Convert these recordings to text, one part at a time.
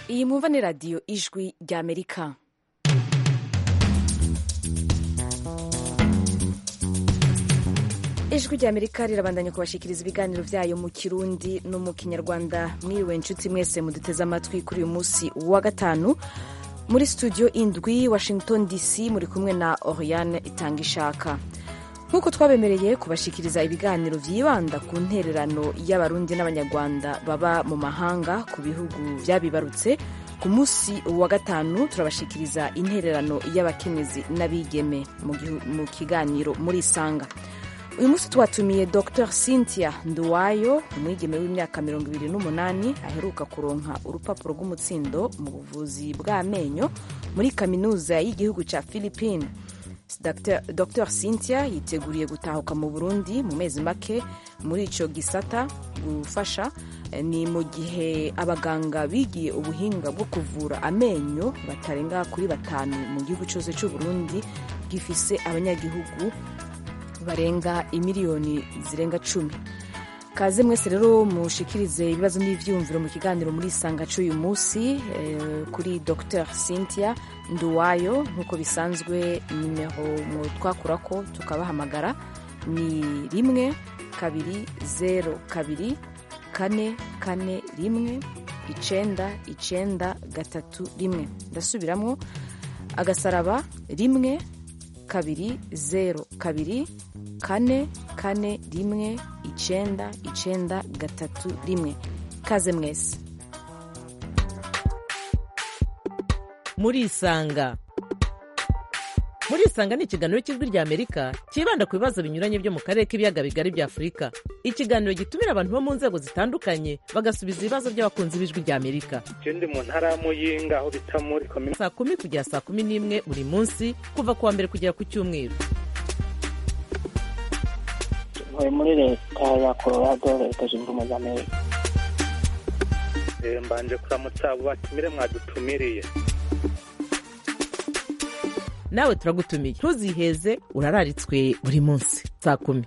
iyi mwumva ni radiyo ijwi ry'amerika ijwi ry'amerika rirabandanya kubashikiriza ibiganiro byayo mu kirundi no mu kinyarwanda mwiriwe inshuti mwese muduteze amatwi kuri uyu munsi wa gatanu muri studio indwi washington dc muri kumwe na oriane itanga ishaka nk'uko twabemereye kubashikiriza ibiganiro byibanda ku ntererano y'abarundi n'abanyarwanda baba mu mahanga ku bihugu byabibarutse ku munsi wa gatanu turabashikiriza intererano y'abakenyezi n'abigeme mu kiganiro muri isanga uyu munsi twatumiye dr cynthia nduwayo umwigeme w'imyaka mirongo ibiri n'umunani aheruka kuronka urupapuro rw'umutsindo mu buvuzi bw'amenyo muri kaminuza y'igihugu cya philippine dr, dr cynthia yiteguriye gutahuka mu burundi mu mezi make muri icyo gisata gufasha ni mu gihe abaganga bigiye ubuhinga bwo kuvura amenyo batarenga kuri batanu mu gihugu cyose cy'uburundi gifise abanyagihugu barenga imiliyoni zirenga cumi kaze mwese rero mushikirize ibibazo n'ivyumviro mu kiganiro muri isanga c'uyu munsi eh, kuri dr cynthia nduwayo nk'uko bisanzwe nimero twakurako tukabahamagara ni rimwe kabiri zero kabiri kane kane rimwe icenda icenda gatatu rimwe ndasubiramwo agasaraba rimwe kabiri zero kabiri kane kane rimwe icenda icenda gatatu rimwe kaze mwese murisanga murisanga ni ikiganiro cy'ijwi rya amerika cyibanda ku bibazo binyuranye byo mu karere k'ibiyaga bigari bya afurika ikiganiro gitumira abantu bo mu nzego zitandukanye bagasubiza ibibazo by'abakunzi b'ijwi rya amerika je ndi mu ntara ya muyinga aho bita muri komine saa kumi kugera saa kumi n'imwe buri munsi kuva ku wa mbere kugera ku cyumweru ntuye muri leta ya colorado leta zunze ubumwe za amerika Eh, mbanje kuramutsa abo batumire mwadutumiriye nawe turagutumiye ntuziheze urararitswe buri munsi saa kumi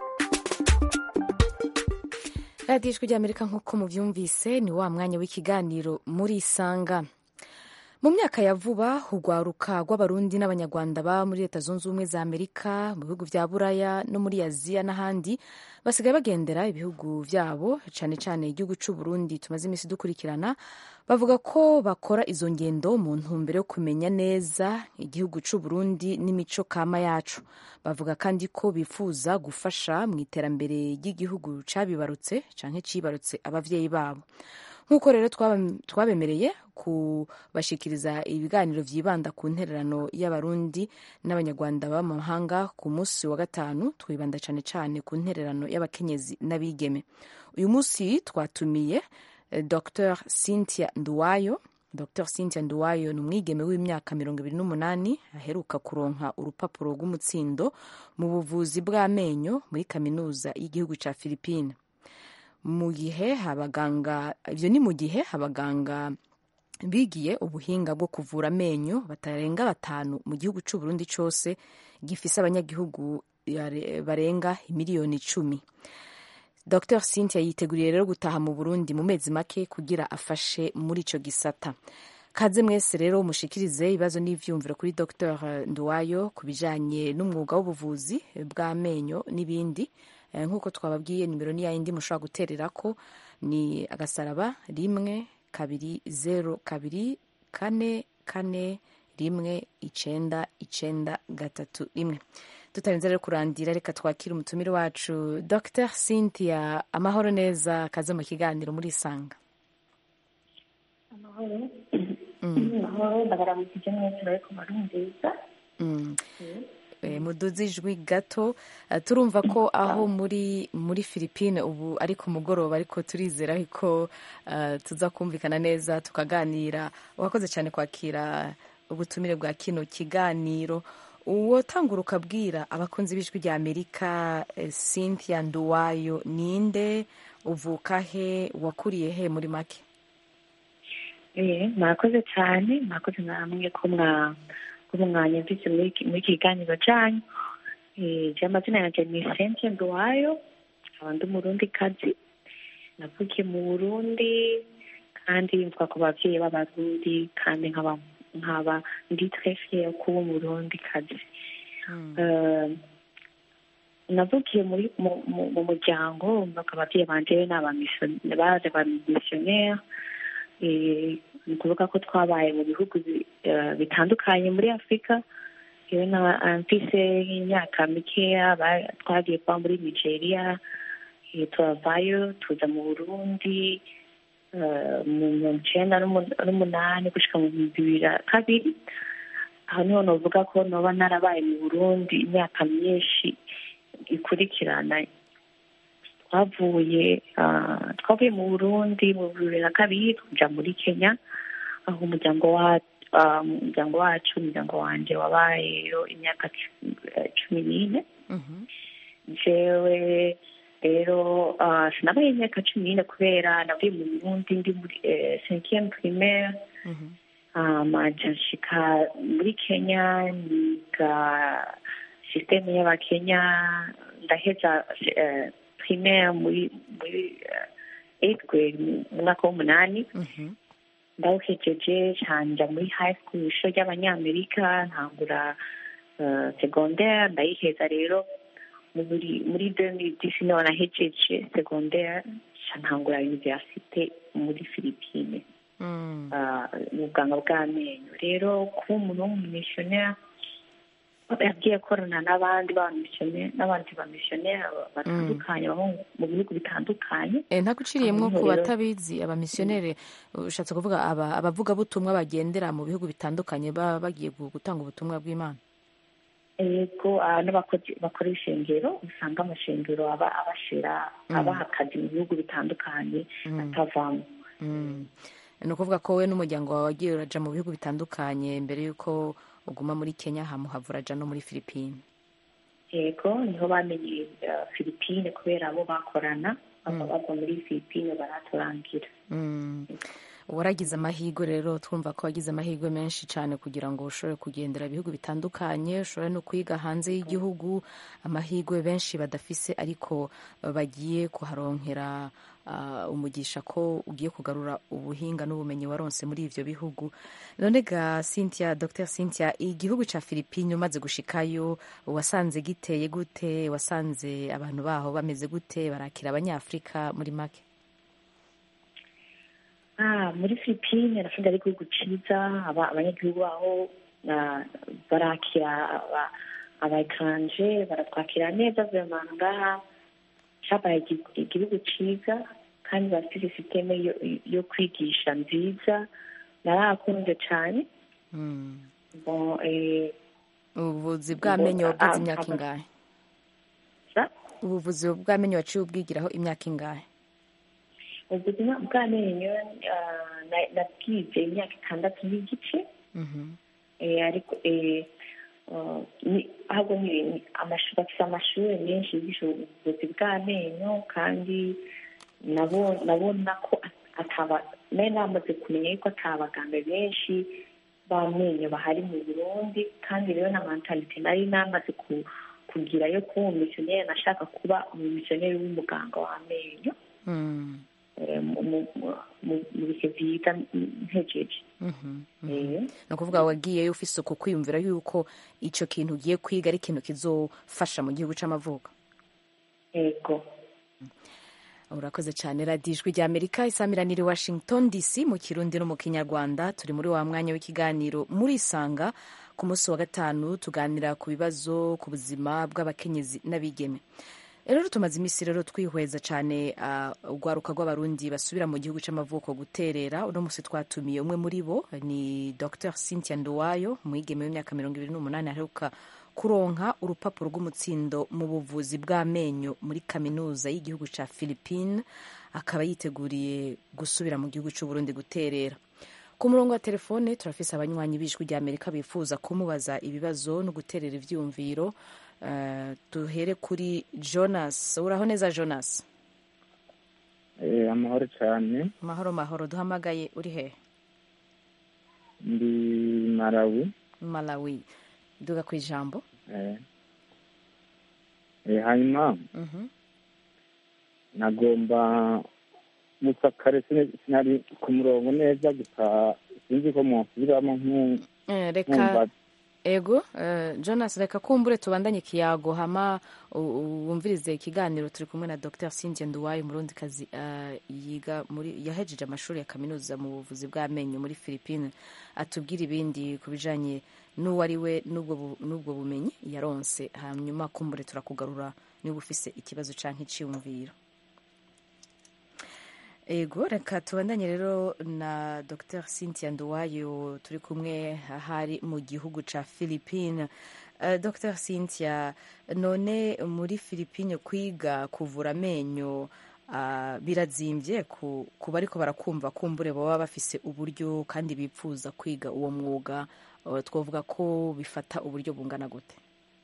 radiyo ijwi ry'amerika nk'uko mubyumvise ni wa mwanya w'ikiganiro muri isanga mu myaka ya vuba urwaruka rw'abarundi n'abanyarwanda baba muri leta zunze ubumwe za amerika mu bihugu bya buraya no muri aziya n'ahandi basigaye bagendera ibihugu byabo cyane cyane igihugu cy'u Burundi tumaze iminsi dukurikirana bavuga ko bakora izo ngendo mu ntumbero yo kumenya neza igihugu cy'u Burundi n'imico kama yacu bavuga kandi ko bifuza gufasha mu iterambere ry'igihugu cyabibarutse cyangwa cibarutse ababyeyi babo nk'uko rero twabemereye kubashikiriza ibiganiro byibanda ku ntererano y'abarundi n'abanyarwanda baba mu mahanga ku munsi wa gatanu twibanda cyane cyane ku ntererano y'abakenyezi n'abigeme uyu munsi twatumiye dr cynthia nduwayo dr cynthia nduwayo ni umwigeme w'imyaka mirongo ibiri n'umunani aheruka kuronka urupapuro rw'umutsindo mu buvuzi bw'amenyo muri kaminuza y'igihugu cya philippine mu gihe abaganga ibyo ni mu gihe abaganga bigiye ubuhinga bwo kuvura amenyo batarenga batanu mu gihugu cy'u Burundi cyose gifise abanyagihugu barenga miliyoni icumi dr cynthia yiteguriye rero gutaha mu burundi mu mezi make kugira afashe muri icyo gisata kaze mwese rero mushikirize ibibazo n'ivyumviro kuri dr nduwayo ku bijanye n'umwuga w'ubuvuzi bw'amenyo n'ibindi nk'uko twababwiye nimero ni yayindi mushobora guterera ko ni agasaraba rimwe kabiri zero kabiri kane kane rimwe icenda icenda gatatu rimwe tutarinze rero kurandira reka twakire umutumire wacu dr cynthia amahoro neza kaze mu kiganiro muri isanga amahoro amahoro ndabaramukije mwese bariko barumviriza muduze ijwi gato turumva ko aho muri muri philippine ubu ari ku mugoroba ariko turizera ko tuza kumvikana neza tukaganira wakoze cyane kwakira ubutumire bwa kino kiganiro uwo tangura ukabwira abakunzi b'ijwi rya amerika cynthia nduwayo ninde uvuka he wakuriye he muri make murakoze cyane murakoze namwe ko mwa umwanya mvise muri iki kiganiro cyanyu je amazina yanjye ni Cynthia Nduwayo nkaba ndi umurundi kazi navukiye mu burundi kandi mvuga ku babyeyi b'abarundi kandi nkaba nkaba ndi très fière kuba umurundi kazi Eh, navukiye muri mu- mu- mu muryango mvuga ababyeyi banje ni abamisiyoneri baje abamisiyoneri Eh, ni ukuvuga ko twabaye mu bihugu bi- eh, bitandukanye muri afurika yewe na mfise nk'imyaka mikeya ba- twagiye kuba muri nigeria eh, turavayo tuza mu burundi eh, mu mirongo icenda n'umu- n'umunani gushika mu bihumbi bibiri na kabiri aho niho novuga ko noba narabaye mu burundi imyaka myinshi ikurikirana twavuye ah, twavuye mu burundi mu bibiri na kabiri tuja muri kenya aho umuryango wa ah, umuryango wacu umuryango wanje wabayeyo imyaka cu- eh, cumi n'ine jewe rero ah, sinabaye imyaka cumi n'ine kubera navuye mu burundi ndi muri cinquième primaire amaja nshika muri kenya niga sisiteme y'abakenya ndaheza eh, primaire muri muri eh, eighth grade mu mwaka w'umunani ndawuhejeje canja muri high school ishuri ry'abanyamerika ntangura eh, secondaire ndayiheza rero muri muri 2010 niho nahejeje secondaire ca ntangura universite muri philippine ah, mu buganga bw'amenyo rero kuba umuntu w'umumisiyoneri yagiye akorana n'abandi bamisiyoneri n'abandi bamisiyoneri batandukanye baba mu- mu bihugu bitandukanye Eh, ntaguciriyemwo Aho ku rero- batabizi abamisiyoneri ushatse kuvuga aba- abavugabutumwa bagendera mu bihugu bitandukanye baba bagiye gu- gutanga ubutumwa bw'imana yego ah, n'abakozi bakora ishengero usanga amashengero aba abashira abaha akazi mu bihugu bitandukanye atavamo Mm. ni ukuvuga ko we n'umuryango wawe wagiye uraja mu bihugu bitandukanye mbere y'uko uguma muri kenya hamuhava uraja no muri filipine yego niho bamenye uh, philippine kubera abo bakorana bava bava muri philippine baraturangira Mm. waragize amahirwe rero twumva ko wagize amahirwe menshi cyane kugira ngo ushobore kugendera ibihugu bitandukanye ushobore no kwiga hanze y'igihugu amahirwe benshi badafise ariko eh, bagiye kuharonkera ah, umugisha ko ugiye kugarura ubuhinga n'ubumenyi waronse muri ivyo bihugu none ga cynthia dr cynthia igihugu ca philippine umaze gushikayo wasanze giteye gute wasanze abantu baho bameze gute barakira abanyafurika muri make Ah, muri Philippine nasanze ari igihugu ciza aba- abanyagihugu baho ah, barakira aba- abaekranje baratwakira neza vraiment ngaha cabaye igi- igihugu ciza kandi bafite sisiteme yo, yo kwigisha nziza narakunze cane Mm. bon eh, ubuvuzi bw'amenyo Ngo- wabwize ah, imyaka aba- ingahe sa ubuvuzi bw'amenyo waciye ubwigiraho imyaka ingahe ubuzima bw'amenyo ah, na- nabwize imyaka itandatu n'igice Mhm. Eh, ariko eh, uh, ni- ahubwo ni ni amashuri bafite amashuri menshi yigisha ubuvuzi bw'amenyo kandi nabo nabona ko at- ataba nari namaze kumenya yuko atabaganga benshi b'amenyo bahari mu burundi kandi rero na mentalite nari namaze ku- kugira yo kuba umumisiyoneri nashaka kuba umumisiyoneri w'umuganga w'amenyo Mm. eh, mu- mu- mu- mu- mu bihe byiza ntegeje Mhm. Eh. ni ukuvuga wagiyeyo ufise uko kwiyumvira yuko ico kintu ugiye kwiga ari ikintu kizofasha mu gihugu c'amavuko yego urakoze cyane radiyo ijwi rya amerika isamiraniye washington dc mu kirundi no mu kinyarwanda turi muri wa mwanya w'ikiganiro muri isanga ku munsi wa gatanu tuganira ku bibazo ku buzima bw'abakenyezi n'abigeme rero tumaze iminsi rero twihweza cyane uh, urwaruka rw'abarundi basubira mu gihugu c'amavuko guterera uno munsi twatumiye umwe muri bo ni dr cynthia nduwayo umwigeme w'imyaka mirongo ibiri n'umunani aheruka kuronka urupapuro rw'umutsindo mu buvuzi bw'amenyo muri kaminuza y'igihugu ca philippine akaba yiteguriye gusubira mu gihugu c'uburundi guterera ku murongo wa telefone turafise abanywanyi b'ijwi rya amerika bifuza kumubaza ibibazo no guterera ivyiyumviro uh, duhere kuri jonas uraho neza jonas Eh, amahoro cyane mahoro mahoro duhamagaye uri hehe ndi Malawi malawi duga ku ijambo eh, eh, hanyuma Mhm. nagomba gusa kare sine- sinari ku murongo neza gusa sinzi ko mwasubiramo nku- Eh, reka nkumva ego eh, jonas reka kumbure tubandanye ikiyago hama u- u- wumvirize ikiganiro turi kumwe na dr cynthia nduwayo umurundi kazi yiga muri yahejeje amashuri ya kaminuza mu buvuzi bw'amenyo muri philippine atubwira ibindi ku bijanye n'uwo ari we n'ubwo bu- n'ubwo bumenyi yaronse hanyuma kumbure turakugarura niba ufise ikibazo canke iciyumviro ego reka tubandanye rero na dr cynthia nduwayo turi kumwe ahari mu gihugu ca philippine uh, dr cynthia none muri philippine kwiga kuvura amenyo uh, birazimbye ku, ku bariko barakumva kumbure baba bafise uburyo kandi bipfuza kwiga uwo mwuga uh, twavuga ko bifata uburyo bungana gute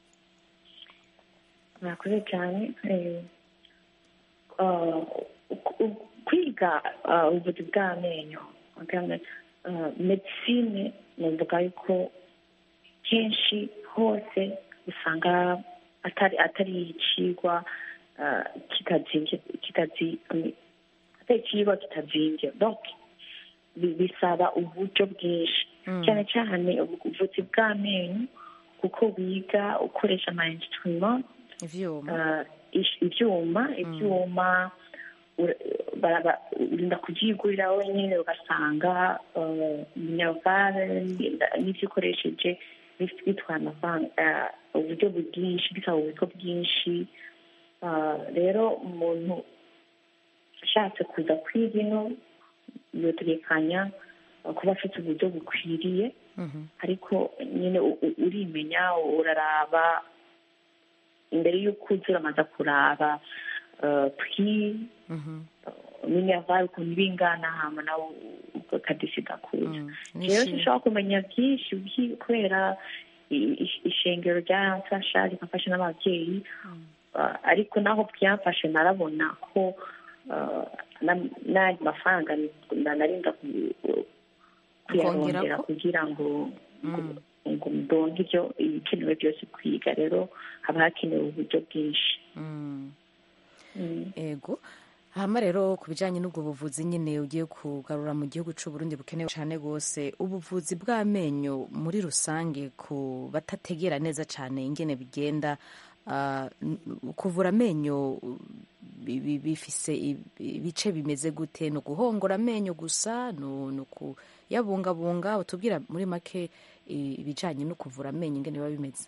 murakoze cyane eh, ah, u- u- kwiga ah, ubuvuzi bw'amenyo bw'ame- ah, medicine navuga yuko kenshi hose usanga atari atari ikigwa ah, kitazimvye kitazi atari ikigwa kitazimbye donc bi- bisaba uburyo bwinshi cyane cyane ubuvuzi bw'amenyo kuko wiga ukoresha ama instrument ivyuma uh, ish- ivyuma ivyuma ura- baraba- urinda kuvyigurira wenyine ugasanga uh, minervale n'ivyo ukoresheje bif- bitwara amafaranga uh, uburyo bwinshi bisaba uburyo bwinshi Uh, rero umuntu ashatse kuza kwiga ino yotegekanya uh, kuba afite uburyo bukwiriye Mhm. ariko nyine u- u- urimenya uraraba imbere y'uko uza uramaze kuraba uh, pri Mhm. minerval ukuntu ibingana hama nawe ukadesida kuza Mm. rero Nishi- sinshobora kumenya byinshi byi- kubera i- i- ishengero ryaramfasha rigafasha n'ababyeyi Uh, ariko naho byamfashe narabona ko uh, na- n'andi mafaranga ni- na- narinda ku- kuyarondera Ukongerako? kugira ngo Mm. ngo ndonke ibyo ibikenewe byose kwiga rero haba hakenewe uburyo bwinshi Mm. Mm. ego hama rero ku bijyanye n'ubwo buvuzi nyine ugiye kugarura mu gihugu cy'u Burundi bukenewe cyane rwose ubuvuzi bw'amenyo muri rusange ku batategera neza cyane ingene bigenda ah, n- kuvura amenyo bi- bi- bifise i- ibice bimeze gute ni uguhongora amenyo gusa ni ni ukuyabungabunga utubwira muri make i- ibijyanye no kuvura amenyo ingene biba bimeze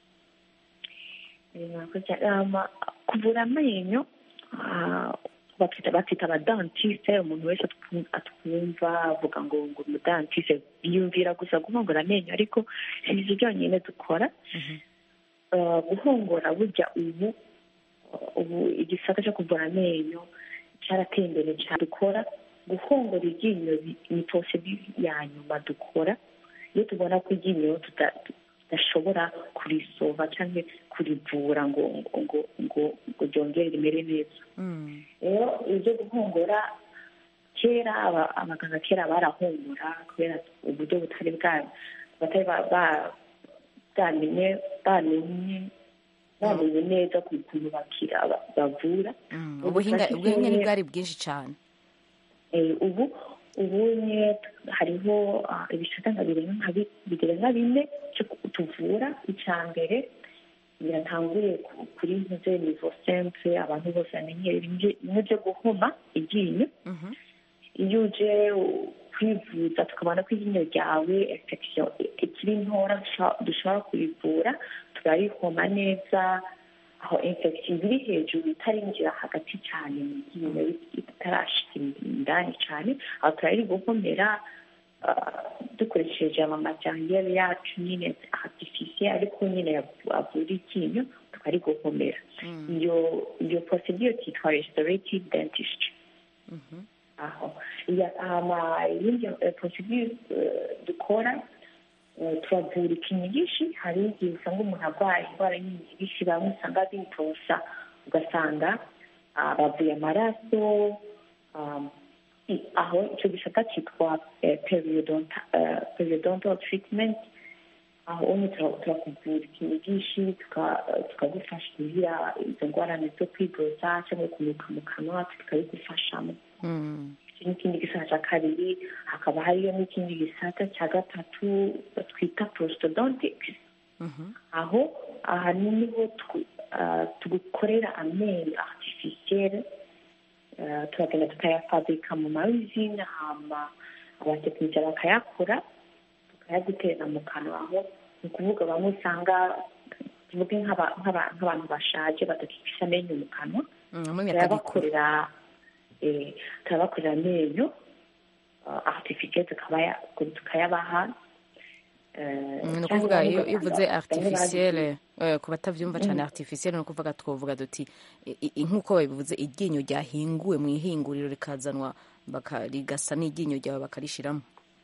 Murakoze. Um, kuvura amenyo ah, bafite bafite abadantiste umuntu wese atwu- atwumva avuga ngo ngo umudantiste yiyumvira gusa guhongora amenyo ariko si ibyo byonyine dukora Uh, guhongora burya ubu uh, ubu igisata cyo kuvura amenyo cyarateye imbere cyane dukora guhongora iryinyo bi- ni procedure ya nyuma dukora iyo tubona ko iryinyo tuta- tudashobora kurisova cyangwa kurivura ngo ngo ngo ngo ngo ryongere rimere neza Mm. rero ibyo guhongora kera aba- abaganga kera barahongora kubera uburyo butari bwa batari ba- ba- bwamenye bamenye bamenye neza ku kuntu bakira ba- bavura Mm. Ubu ubuhinga dufashe ubuhinga kimwe- bwari bwinshi cyane Eh, ubu ubunye hariho ah, ibisata nka birenga nka bi- birenga bine cyo ku- tuvura icya mbere biratanguriye ku- kuri ntuze nivo simple abantu bose bamenyere bimwe bimwe byo guhoma iryinyo Mhm. iyo uje u- kwivuza tukabona ko iryinyo ryawe infection ikiri ntora dusha- dushobora kurivura turarihoma neza aho infection iri hejuru itarinjira hagati cyane mu ryinyo itarashika indani cyane aho turariguhomera ah, dukoresheje amamajyambere yacu nyine artificiel ariko nyine yavu- avura iryinyo tukariguhomera iyo iyo procedure cyitwa restorative dentistry Mhm. aho iya ama yindi eh, procedure eh, dukora eh, turavura ikinyigishi hari igihe usanga umuntu arwaye indwara y'inyigishi bamwe usanga bitosa ugasanga ah, bavuye amaraso um, i- aho icyo gisata cyitwa eh, periodonta- eh, periodontal treatment aho umwe tura- turakuvura ikinyigishi tuka- tukagufasha kugira izo ngorane zo kwiborosa cyangwa kunuka mu kanwa tukabigufashamo Mm. iki n'ikindi gisata cya kabiri hakaba hariyo n'ikindi gisata cya gatatu twita prostodontics Mhm. aho ahanini ho twu- ah, tugukorera amenyo artificielle ah, turagenda tukayafabrika mu mayuzine hama abatekinisiye bakayakora tukayaguterera mu kanwa aho ni ukuvuga bamwe usanga tuvuge nk'aba- nk'aba- nk'abantu bashaje badakikisha amenyo mu kanwa Mm, mu myaka gikuru turabakorera eh, turabakorera amenyo ah, artificielle tukabaya- tukayabaha eh, Mm, ni cyangwa ukuvuga bamwe iyo iyo uvuze bamwe bazi- artificielle eh, ku batavyumva cane artificielle ni ukuvuga twovuga duti i- i- nk'uko babivuze iryinyo ryahinguwe mu ihinguriro rikazanwa baka- rigasa n'iryinyo ryawe bakarishiramo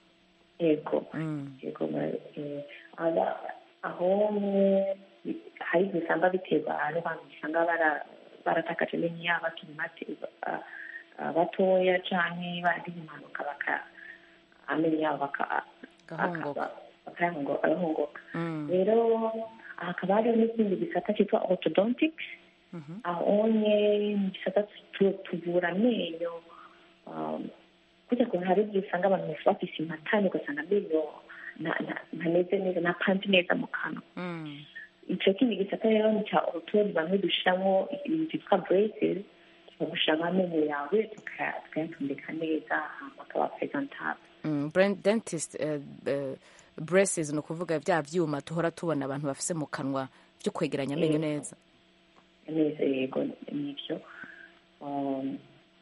yego Mm. yego eh, aba- aho mwe hari igihe usanga biterwa n'abantu usanga bara- baratakaje amenyo yabo bakiri bato ah, ah, batoya canke baragize impanuka baka amenyo yabo baka- Gahongoka. akaba- bakayahongo- agahongoka Mm. rero hakaba hariho n'ikindi gisata cyitwa orthodontics Mhm. aho nye mu gisata tu- tuvura amenyo um, kujya kuntu hari igihe usanga abantu bafise impatane ugasanga amenyo nta- nta- ntameze neza ntapanze neza mu kanwa Mm. ico kindi gisata rero ni ca orutoni bamwe dushiramo ibintu byitwa braces tukagushiramo amenyo yawe tuka- tukayatondeka neza hama akaba presentable Mm. Brain dentist eh, eh, braces ni ukuvuga vya vyuma tuhora tubona abantu bafise mu kanwa vyo kwegeranya amenyo neza neza yego nibyo Um,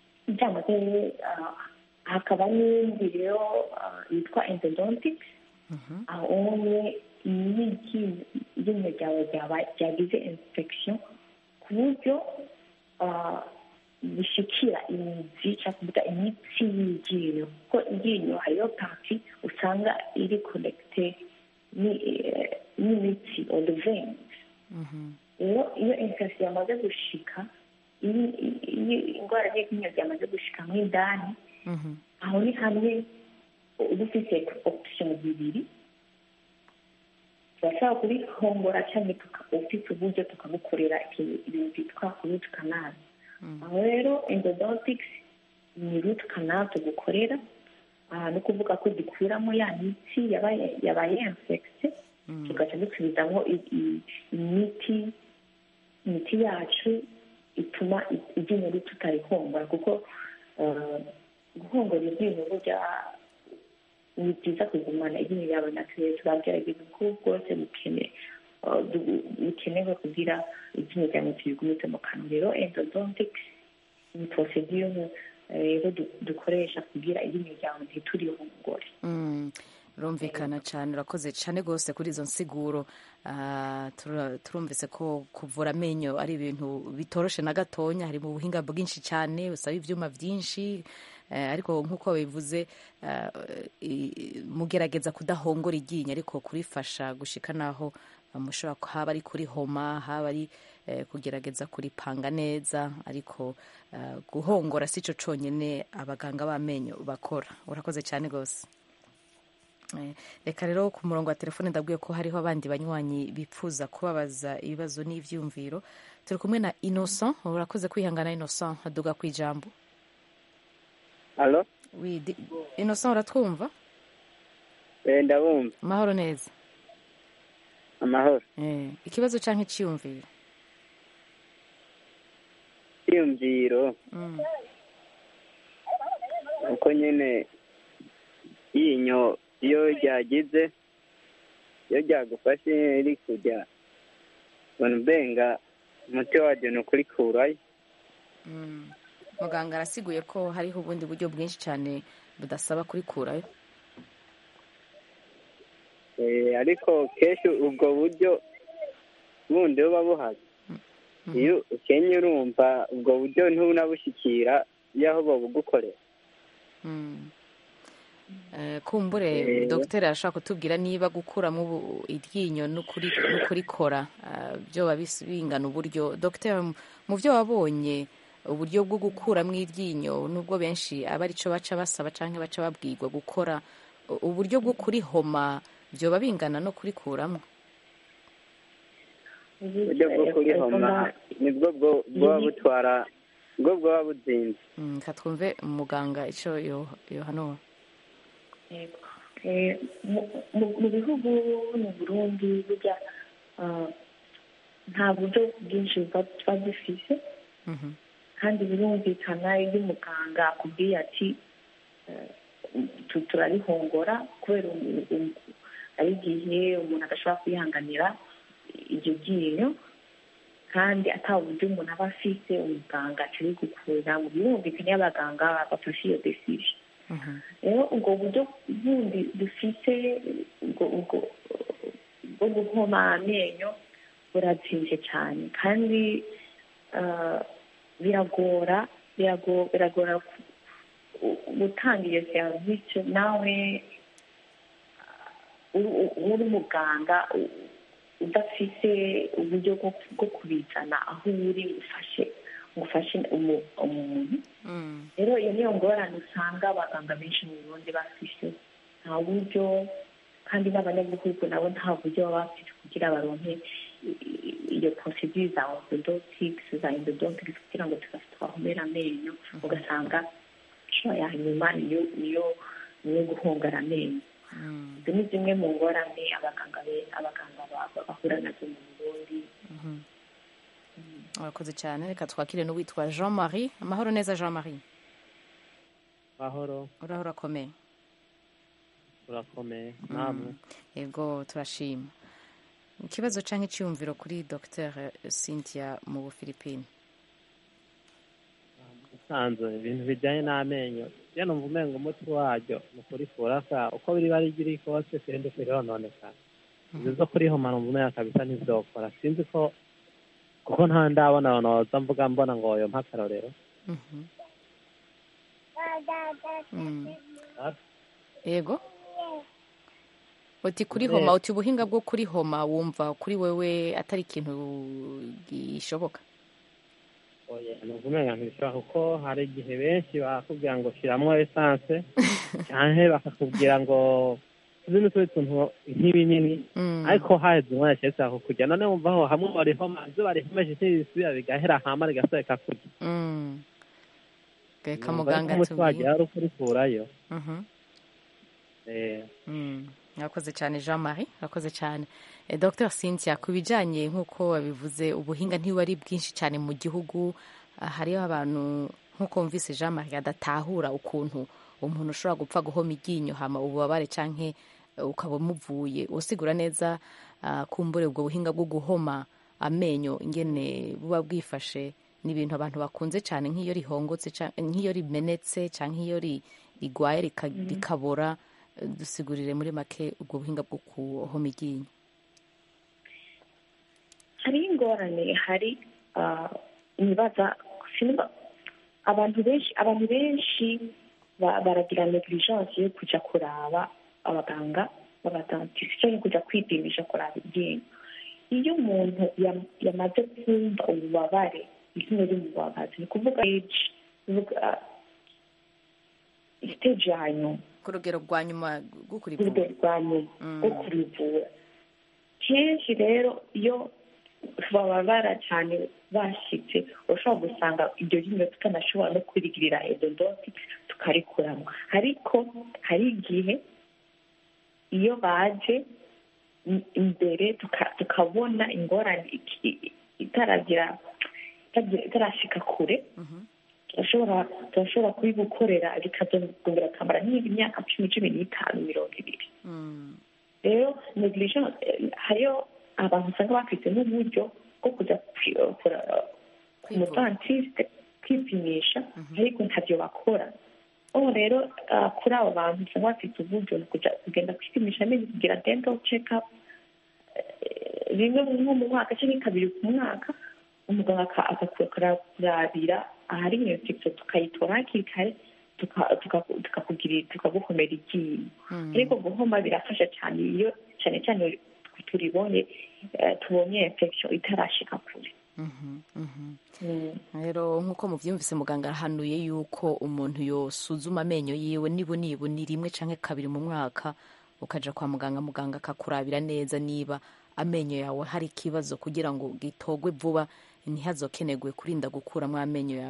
byamaze ah, hakaba n'indi rero ah, yitwa endodontics Mhm. aho nye iyo iryinyo iryinyo ryawe ryaba- ryagize infection ku buryo ah, bishikira imizi cyangwa kuvuga imitsi y'iryinyo kuko iryinyo hariyo parti usanga iri connecte ni- eh, n'imitsi or the veins Mhm. rero iyo infection yamaze gushika iyo iyo indwara y'iryinyo ryamaze gushika mo indani Mhm. aho ni hamwe uba ufite option zibiri turashobora kubihongora cyangwa tuka- ufite uburyo tukagukorera ikintu- ibintu byitwa root canal aho rero endodontics ni root canal tugukorera aha ni ukuvuga ko dukuramo ya mitsi yabaye yabaye infecte tugaca dusubizamo i- i- imiti imiti yacu ituma i- iryinyo tutarihongora kuko eh, guhongora iryinyo burya ni byiza kugumana iryinyo yawe natuye turagerageza uko bwose bukene eh, du- bikenewe kugira iryinyo ryawe turigumize mu kanwa rero endodontics ni procedure eh, rero du- dukoresha kugira iryinyo ryawe ntiturihongore Mm, birumvikana cyane urakoze cyane rwose kuri izo nsiguro Ah, tura- turumvise ko kuvura amenyo ari ibintu bitoroshe na gatonya hari mu buhinga bwinshi cyane busaba ibyuma byinshi Eh, ariko nk'uko bivuze ah, i- mugerageza kudahongora iryinyo ariko kurifasha gushika naho ah, mushobora ku- haba ari kurihoma haba ari eh, kugerageza kuripanga neza ariko ah, guhongora si cyo cyonyine abaganga b'amenyo bakora urakoze cyane rwose Eh, reka rero ku murongo wa telefone ndabwiye ko hariho abandi banywanyi bipfuza kubabaza ibibazo n'ibyumviro turi kumwe na innocent urakoze kwihangana innocent aduga ku ijambo alo Oui, di- innocent uratwumva eh, ndabumva amahoro neza amahoro Eh, ikibazo cyangwa icyiyumviro iyumviro Mm, uko nyine yinyo iyo ryagize iyo ryagufashe riri kujya ubona ubenga umuti waryo ni ukurikurayo mm. muganga arasiguye ko hariho ubundi buryo bwinshi cyane budasaba kurikurayo Eh, ariko kenshi ubwo buryo bundi buba buhari iyo ukenye urumva ubwo buryo ntubunabushyikira iyo aho babugukorera Mm. Eh, kumbure Eh. dogiteri arashobora kutubwira niba gukuramo ubu- iryinyo n'ukuri- n'ukurikora ah, byoba bis- bingana uburyo dogiteri mu byo wabonye uburyo bwo gukuramo iryinyo nubwo benshi aba aricyo baca basaba cyangwa baca babwirwa gukora u- uburyo bwo kurihoma byoba bingana no kurikuramo uburyo bwo kurihoma nibwo bwo buba butwara bwo bwaba buzinze Mm, reka twumve umuganga icyo yo- yohanura Yego. Eh, mu- mu- mu bihugu mu burundi burya ah, nta buryo bwinshi buba tuba dufise Mhm. kandi birumvikana iyo umuganga akubwiye ati eh, tu- turarihongora kubera umu- umu- ari igihe umuntu adashobora kwihanganira iryo ryinyo kandi ata buryo umuntu aba afise umuganga atari gukura mu birumvikana iyo abaganga bafashe iyo decision Mhm. rero ubwo buryo bundi dufite ubwo ubwo bwo guhoma amenyo burazimvye cyane kandi ah, biragora birago- biragora ku- u- gutanga iyo serivisi nawe ah, uri uri umuganga u- udafite uburyo bwo bwo kubizana aho uri ufashe ufashe umu- umuntu Mm. rero iyo niyo ngorane usanga abaganga benshi mu burundi bafise nta buryo kandi n'abanyagihugu nabo nta buryo baba bafite kugira baronke i- i- iyo procedure za orthodontics za endodontics kugira ngo tuba twahomera amenyo ugasanga inshuro ya nyuma niyo niyo niyo guhongara amenyo Mm. izo ni zimwe mu ngorane abaganga be- abaganga ba- bahura nazo mu burundi Mhm. urakoze cyane reka twakire n'uwitwa jean marie amahoro neza jean marie mahoro uraho urakomeye urakomeye namwe yego turashima ikibazo cyangwa icyiyumviro kuri dr cynthia mu bufilipine usanzwe ibintu bijyanye n'amenyo iyo numva umenga umuti waryo ni ukurifura ka uko biri bari biri kose sindi kurononekara ibyo zo kurihoma numva umenga kabisa ntizokora sinzi ko kuko nta ndabona abantu baza mvuga mbona ngo yo mpakarorero Mhm. Mm. yego uti kurihoma uti ubuhinga bwo kurihoma wumva kuri wewe atari ikintu gishoboka oya numva umenga ntibishobora kuko hari igihe benshi bakubwira ngo shyiramo esanse cyangwa bakakubwira ngo tuzi n'utundi tuntu nk'ibinini Mm. ariko haheze umwanya cyese kujya none wumva aho hamwe barihoma ibyo barihomeje ntibisubira bigahera hama rigasohoka kurya Mm. reka Numva muganga ariko umuti tubwire wagira ari ukurikurayo Mhm. Eh, Mm. Urakoze cyane Jean Marie urakoze cyane Eh, Dr Cynthia ku bijyanye nk'uko wabivuze ubuhinga ntiwari bwinshi cyane mu gihugu Ah, hariho abantu nk'uko wumvise Jean Marie adatahura ukuntu umuntu ushobora gupfa guhoma iryinyo hama ububabare canke eh, ukaba umuvuye usigura neza ah, kumbure ubwo buhinga bwo guhoma amenyo ingene buba bwifashe ni ibintu abantu bakunze cyane nk'iyo rihongotse ca- nk'iyo rimenetse cyangwa nk'iyo ri- rigwaye rika- rikabora Eh, dusigurire muri make ubwo buhinga bwo kuhoma iryinyo hariho ingorane hari ah, nibaza sinumva abantu benshi abantu benshi ba- baragira negligence yo kuja kuraba abaganga b'abadantisi cyangwa kujya kwipimisha kuraba iryinyo iyo umuntu yam- yamaze kumva ububabare iryinyo rimubabaza ni kuvuga age kuvuga stage ya nyuma ku rugero rwa nyuma rwo ku rugero kurivura rwa nyuma Mm. rwo kurivura kenshi rero iyo bababara cyane bashyitse urashobora gusanga iryo ryinyo tutanashobora no kurigirira endodonti tukarikuramo ariko hari igihe iyo baje i- imbere tuka- tukabona ingorane iki- itaragira itagira- itarashika kure Mhm. turashobora turashobora kubigukorera bikazongera akamara nk'imyaka cumi cumi n'itanu mirongo ibiri Mm. rero negligence eh, hariyo abantu usanga bafite n'uburyo bwo kujya kwi- eh, kura- ku Kwivuza. mudantiste kwipimisha ariko ntabyo bakora ubu rero ah, kuri abo bantu usanga bafite uburyo ni ukuja- kugenda kwipimisha amenyo kugira dental check up eh, rimwe nko mu mwaka cyangwa kabiri ku mwaka umuganga aka- akakurabira ahari iyo infection tukayitora hakiri kare tuka- tuka- tukakugirira tukagukomera iryinyo Mm. ariko guhoma birafasha cyane iyo cyane cyane turibonye eh, tubonye infection itarashika kure Mhm. Mhm. Mm. rero nk'uko mubyumvise muganga arahanuye yuko umuntu yosuzuma amenyo yiwe nibu nibu ni rimwe canke kabiri mu mwaka ukaja kwa muganga muganga akakurabira neza niba amenyo yawe hari ikibazo kugira ngo gitogwe vuba ntihazokenegwe kurinda gukuramo amenyo yawe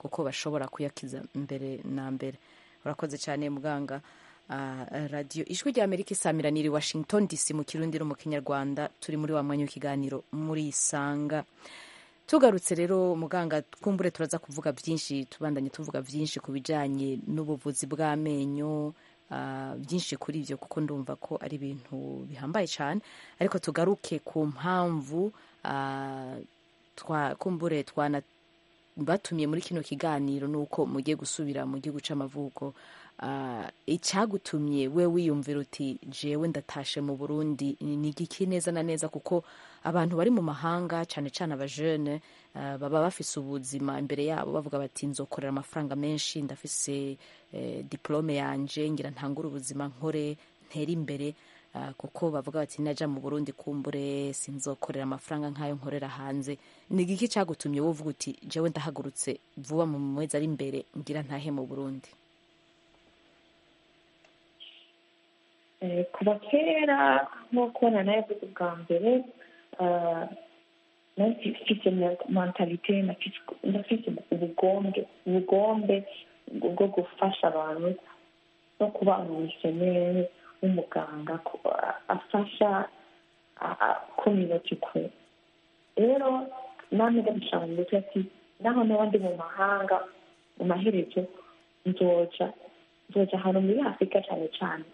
kuko bashobora kuyakiza mbere na mbere urakoze cyane muganga Uh, radiyo ijwi rya amerika isamiraniye i washington dc mu kirundi no mu kinyarwanda turi muri wa mwanya w'ikiganiro muri isanga tugarutse rero muganga twumbure turaza kuvuga byinshi tubandanye tuvuga byinshi ku bijyanye n'ubuvuzi bw'amenyo uh, byinshi kuri ibyo kuko ndumva ko ari ibintu bihambaye cyane ariko tugaruke ku mpamvu uh, twa kumbure twana batumiye muri kino kiganiro ni uko mugiye gusubira mu gihugu cy'amavuko icyagutumye we wiyumvira uti jewe ndatashe mu burundi ni igiki neza na neza kuko abantu bari mu mahanga cyane cyane abajene baba bafise ubuzima imbere yabo bavuga bati nzokorera amafaranga menshi ndafise diplome yanje ngira ntangure ubuzima nkore ntere imbere kuko bavuga bati najya mu burundi kumbure sinzokorera amafaranga nk'ayo nkorera hanze ni igiki cyagutumye wowe uvuga uti jewe ndahagurutse vuba mu mezi ari imbere ngira ntahe mu burundi kuva kera nk'uko nanayavuze bwa mbere nafite mentalite nafite ubugombe ubugombe bwo gufasha abantu no kuba umumisiyoneri w'umuganga afasha kominoti kwe rero namwe ndabishaka mu mutwe ati naho naba ndi mu mahanga mu maherezo nzoja nzoja ahantu muri afurika cyane cyane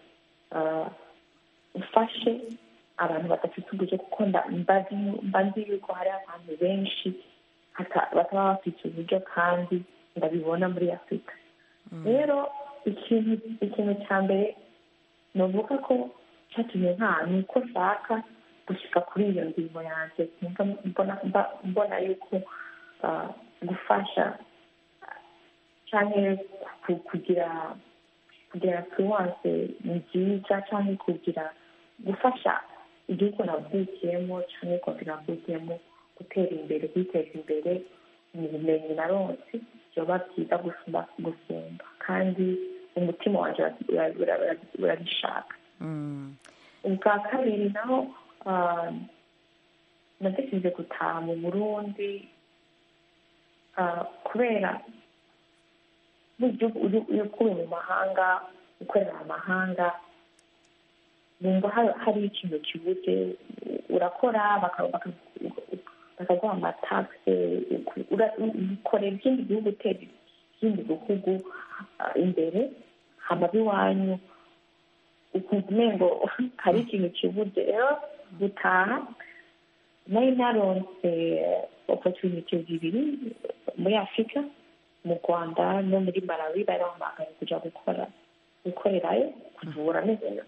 ufashe abantu badafite uburyo kuko mba nzi yuko hari abantu benshi bataba bafite uburyo kandi ndabibona muri afurika rero ikintu ikintu cya mbere nuvuga ko cyatumye nta ni uko nshaka gushyika kuri iyo ngingo yanjye mbona yuko gufasha cyangwa kugira kugira influence nziza cyangwa kugira gufasha igihugu navukiyemo cyangwa kugira navukiyemo gutera imbere kwiteza imbere mu bumenyi na ronsi byoba byiza gusumba gusumba kandi umutima wanjye urabishaka ubwa kabiri naho natekereje gutaha mu burundi kubera iyo ukuye mu mahanga ukorera amahanga bumva hari ikintu kibuze urakora bakaguha amatagisi ukorera ikindi gihugu utera ikindi gihugu imbere hamaze iwanyu ukumva umengo hari ikintu kibuze rero gutaha nari naronse opotuniti zibiri muri afurika mu rwanda no muri malawi bari bahamagaye kujya gukora gukorerayo kuvura neza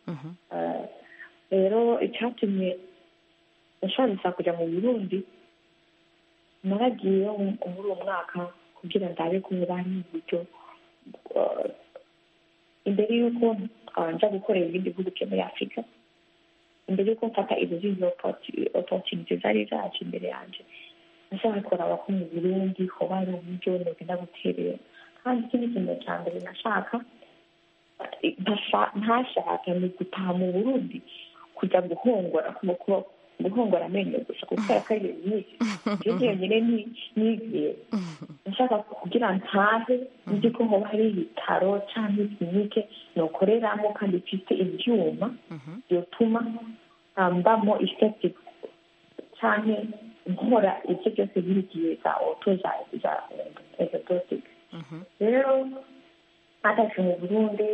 rero icyatumye nshobora kujya mu burundi naragiye muri uwo mwaka kugira ndabe ko bari uburyo imbere y'uko njya gukorera ibindi bihugu byo muri afurika imbere y'uko mfata izo zindi opotuniti zari zacu imbere yanjye nashaka kuraba ko mu burundi hoba hari uburyo nogenda guterera kandi ikindi kintu cya mbere nashaka ntashaka ni gutaha mu burundi kujya guhongora guhongora amenyo gusa kuko kubera ko ari ibintu nyinshi ibyo byonyine nigiye nshaka kugira ntahe nzi ko hoba hari ibitaro cyangwa ikinike nokoreramo kandi ifite ibyuma byotuma mbamo effective cyane nkora ibyo byose birigiye za oto za za exotic rero ntatashe mu burundi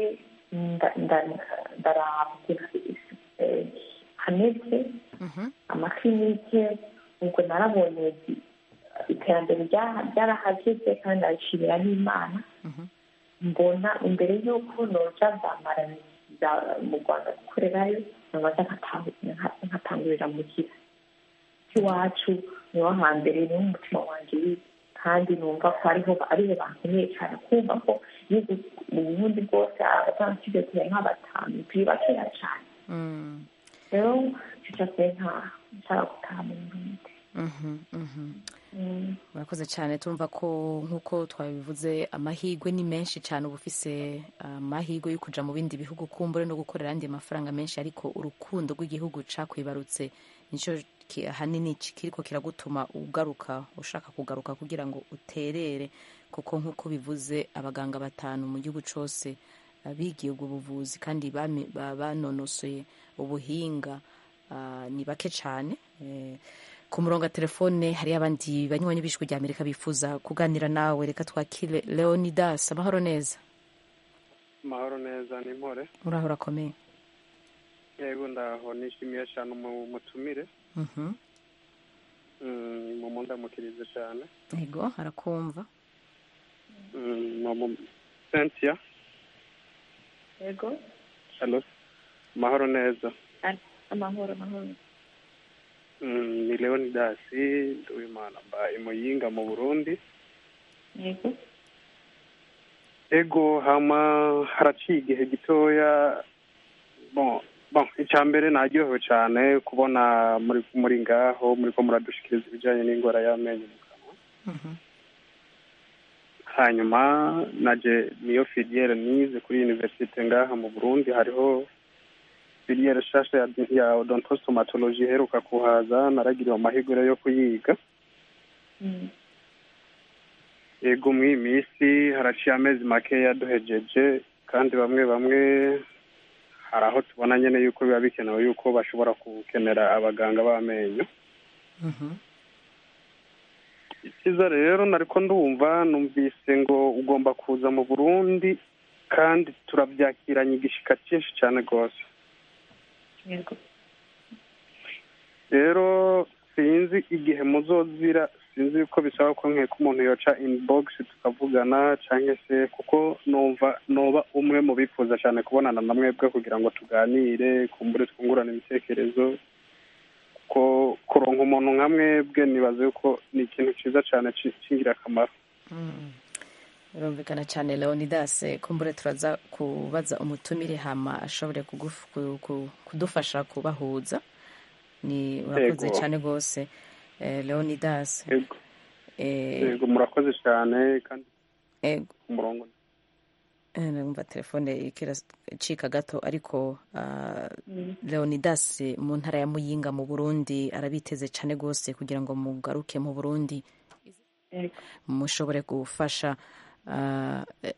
ndaraba hameze amakilinike ubwo narabonye iterambere ryarahageze kandi ndabishimira n'imana mbona imbere y'uko noja zamara mu rwanda gukorerayo nabaza nkatangurira mugira iwacu niho hambere niho umutima wanjye uri kandi numva ko ariho ariho bankeneye cyane kumva ko mu burundi bwose abatansize tuye nka batanu turi bakeya cyane rero icyo cyose nta nshaka gutaha mu burundi murakoze cyane tumva ko nk'uko twabivuze amahirwe ni menshi cyane uba ufise amahirwe yo kujya mu bindi bihugu kumbure no gukorera andi mafaranga menshi ariko urukundo rw'igihugu cakwibarutse nicyo ahanini kiriko kiragutuma ugaruka ushaka kugaruka kugira ngo uterere kuko nk'uko bivuze abaganga batanu mu gihugu cyose bigiye ubwo buvuzi kandi banonosoye ubuhinga ni bake cyane ku murongo wa telefone hariyo abandi banywanyi b'ijwi rya amerika bifuza kuganira nawe reka twakire leonidas amahoro neza amahoro neza ni mpore uraho urakomeye yego ndaho nishimiye cyane umutumire mu ndamukirize cyane yego arakumva cynthia yego amahoro neza amahoro amahoro ni leonidas nduwimana mbaye muyinga mu burundi yego ego hama haraciye igihe gitoya bon bon icya mbere naryohewe cyane kubona muri muri ngaho muri ko muradushikiriza ibijyanye n'indwara y'amenyo mu kanwa hanyuma naje niyo filiere nize kuri universite ngaha mu burundi hariho filiere shasha ya, ya odontostomatology iheruka kuhaza naragiriwe amahirwe yo kuyiga Mm. ego mw'iyi minsi haraciye amezi makeya duhejeje kandi bamwe bamwe hari aho tubona nyine yuko biba bikenewe yuko bashobora gukenera abaganga b'amenyo icyiza rero nariko ndumva numvise ngo ugomba kuza mu burundi kandi turabyakiranye igishika cyinshi cyane rwose yego rero sinzi igihe muzozira sinzi yuko bisaba ko nkeka umuntu yoca inbox tukavugana cyangwa se kuko numva noba umwe mu bifuza cyane kubonana na mwebwe kugira ngo tuganire kumbure twungurane ibitekerezo kuko kuronka umuntu nka mwebwe nibaza yuko ni ikintu cyiza cyane ci- cy'ingirakamaro birumvikana cyane leonidas kumbure turaza kubaza umutumire hama ashobore kuguf- ku- ku- kudufasha kubahuza ni urakoze Yego. cyane rwose Eh, leonidas yego eh, yego murakoze cyane kandi ego ku murongo Eh, numva telefone ikiracika gato ariko ah, leonidas mu ntara ya muyinga mu burundi arabiteze cyane rwose kugira ngo mugaruke mu burundi yego mushobore gufasha ah, eh,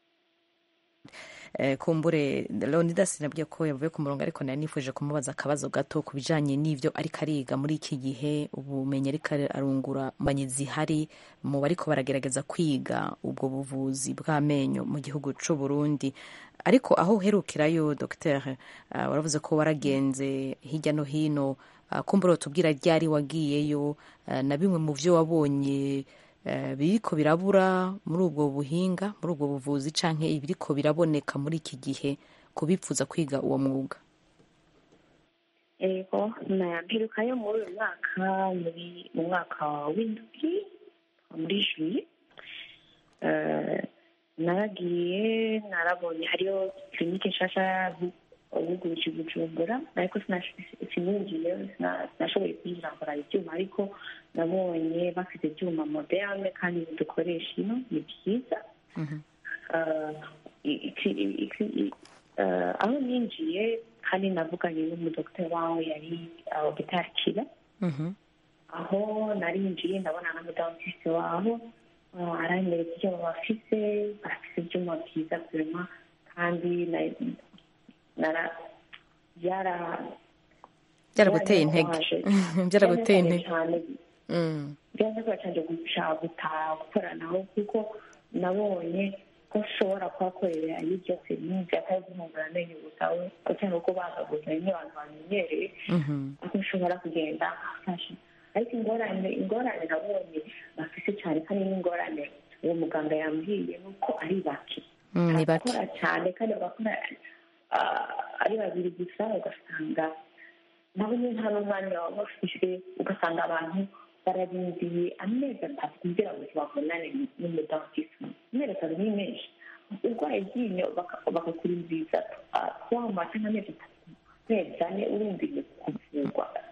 eh, kumbure leonidas nabwiye ko yavuye ku murongo ariko nari nifuje kumubaza akabazo gato ku bijanye n'ivyo ariko ariga muri iki gihe ubumenyi ariko arungura manyi zihari mu bariko baragerageza kwiga ubwo buvuzi bw'amenyo mu gihugu c'u Burundi ariko aho uherukirayo docteur uh, waravuze ko waragenze hirya no hino uh, kumbure tubwira ryari wagiyeyo uh, na bimwe mu vyo wabonye eh, biriko birabura muri ubwo buhinga muri ubwo buvuzi canke ibiriko biraboneka muri iki gihe kubipfuza kwiga uwo mwuga yego mperukayo muri uyu mwaka muri mu mwaka w'indwi muri juye Eh, naragiye narabonye hariyo kirinike nshasha bugurije i bujumbura ariko sinash- sininjiye sina- sinashoboye kwinjira nkora ibyuma ariko nabonye bafite ibyuma moderne kandi dukoresha ino ni byiza Eh, iki- iki- i- eh, aho ninjiye kandi navuganye n'umudogiteri wawe yari ogitakira aho narinjiye ndabona na mudantiste waho eh, aranyereka ibyo bafise bafise ibyuma byiza kurema kandi na- nara- byara byaraguteye intege byaraguteye intege cyane Mm. byaza cyane gushaka gutaha gukoranaho kuko nabonye ko ushobora kuhakorera iyo byose n'ibyo atari guhungura amenyo gusa we cyangwa ko bagaguza bimwe abantu bamenyereye Mhm. aho ushobora kugenda afasha ariko ingorane ingorane nabonye bafise cyane kandi n'ingorane uwo muganga yambwiye ni uko ari bake Mm, ni bake barakora cyane kandi bagakora ah, ari babiri gusa ugasanga nabo nyine nta n'umwanya baba bafite ugasanga abantu bararindiye amezi atatu kugira ngo babonane n'umudantisi amezi atatu ni menshi urwaye iryinyo baka- bakakurindiza twama cyangwa amezi atatu amezi ane urindiye kuvurwa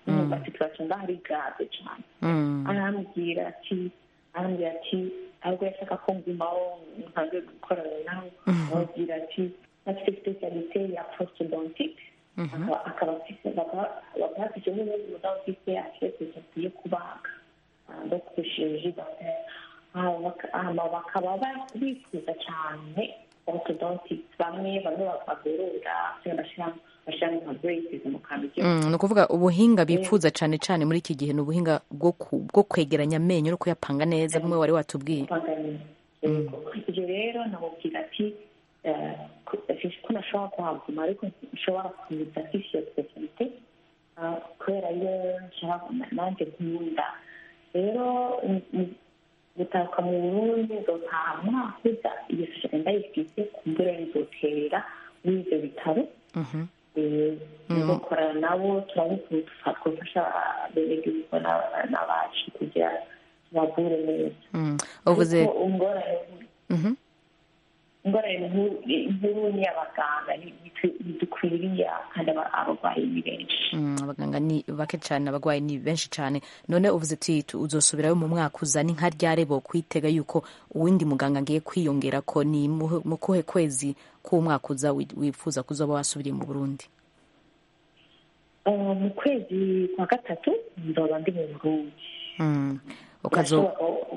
numva situation ngaho ari grave cyane arambwira ati arambwira ati ahubwo yashaka ko ngumaho nkange gukorana nawe arambwira ati afite specialite ya prostodontic akaba afite bakaba bafite n'ubundi mugabo ufite afite yo kubaga no kushirije hama bakaba bifuza cyane orthodontic bamwe bamwe bakagorora bashyira nka braces mu kantu ni ukuvuga ubuhinga bifuza cyane cyane muri iki gihe ni ubuhinga bwo kwegeranya amenyo no kuyapanga neza bumwe wari watubwiye ibyo rero namubwira ati ko nashobora kuhaguma ariko nshobora kuza afite iyo specialite kubera iyo nanjye nkunda rero gutahuka mu burundi nzotaha umwaka uza iyo sosiyete ndayifite kumbura nzotera muri ibyo bitaro dukorana nabo turabona twafasha abenegihugu n'abacu kugira tubavure neza uvuze ingorane nkuru ni abaganga ntidukwiriye kandi abarwayi ni benshi abaganga ni bake cyane abarwayi ni benshi cyane none uvuze uti uzosubirayo mu mwaka uza ni nka ryari bo kwitega yuko uwundi muganga ngiye kwiyongera ko ni mu kuhe kwezi k'umwaka uza wifuza kuzoba wasubiriye mu burundi mu kwezi kwa gatatu nzoba ndi mu burundi ukazo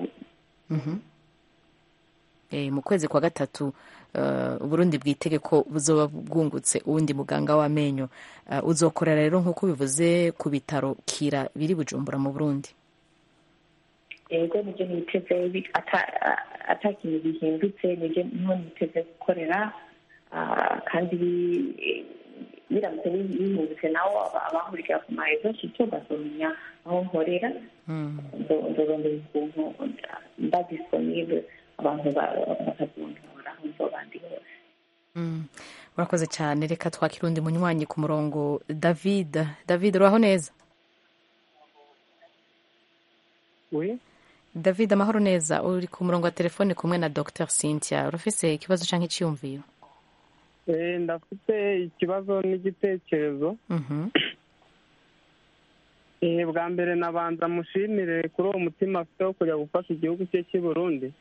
mu kwezi kwa gatatu uburundi bwitege ko buzoba bwungutse uwundi muganga w'amenyo uzokorera rero nk'uko bivuze ku bitaro kira biri bujumbura mu burundi yego nibyo niteze ata kintu gihindutse nibyo niho niteze gukorera kandi biramutse bihindutse nawo abahurira ku marezo icyo bazomenya aho nkorera ndorondera ukuntu mba disponible abantu bakazundura aho nzoba ndi hose urakoze cyane reka twakira undi munywanyi ku murongo david david uraho neza david amahoro neza uri ku murongo wa telefone kumwe na dr cynthia urafise ikibazo cyangwa icyiyumviro ndafite ikibazo n'igitekerezo bwa mbere nabanza mushimire kuri uwo mutima afite wo kujya gufasha igihugu cye cy'i burundi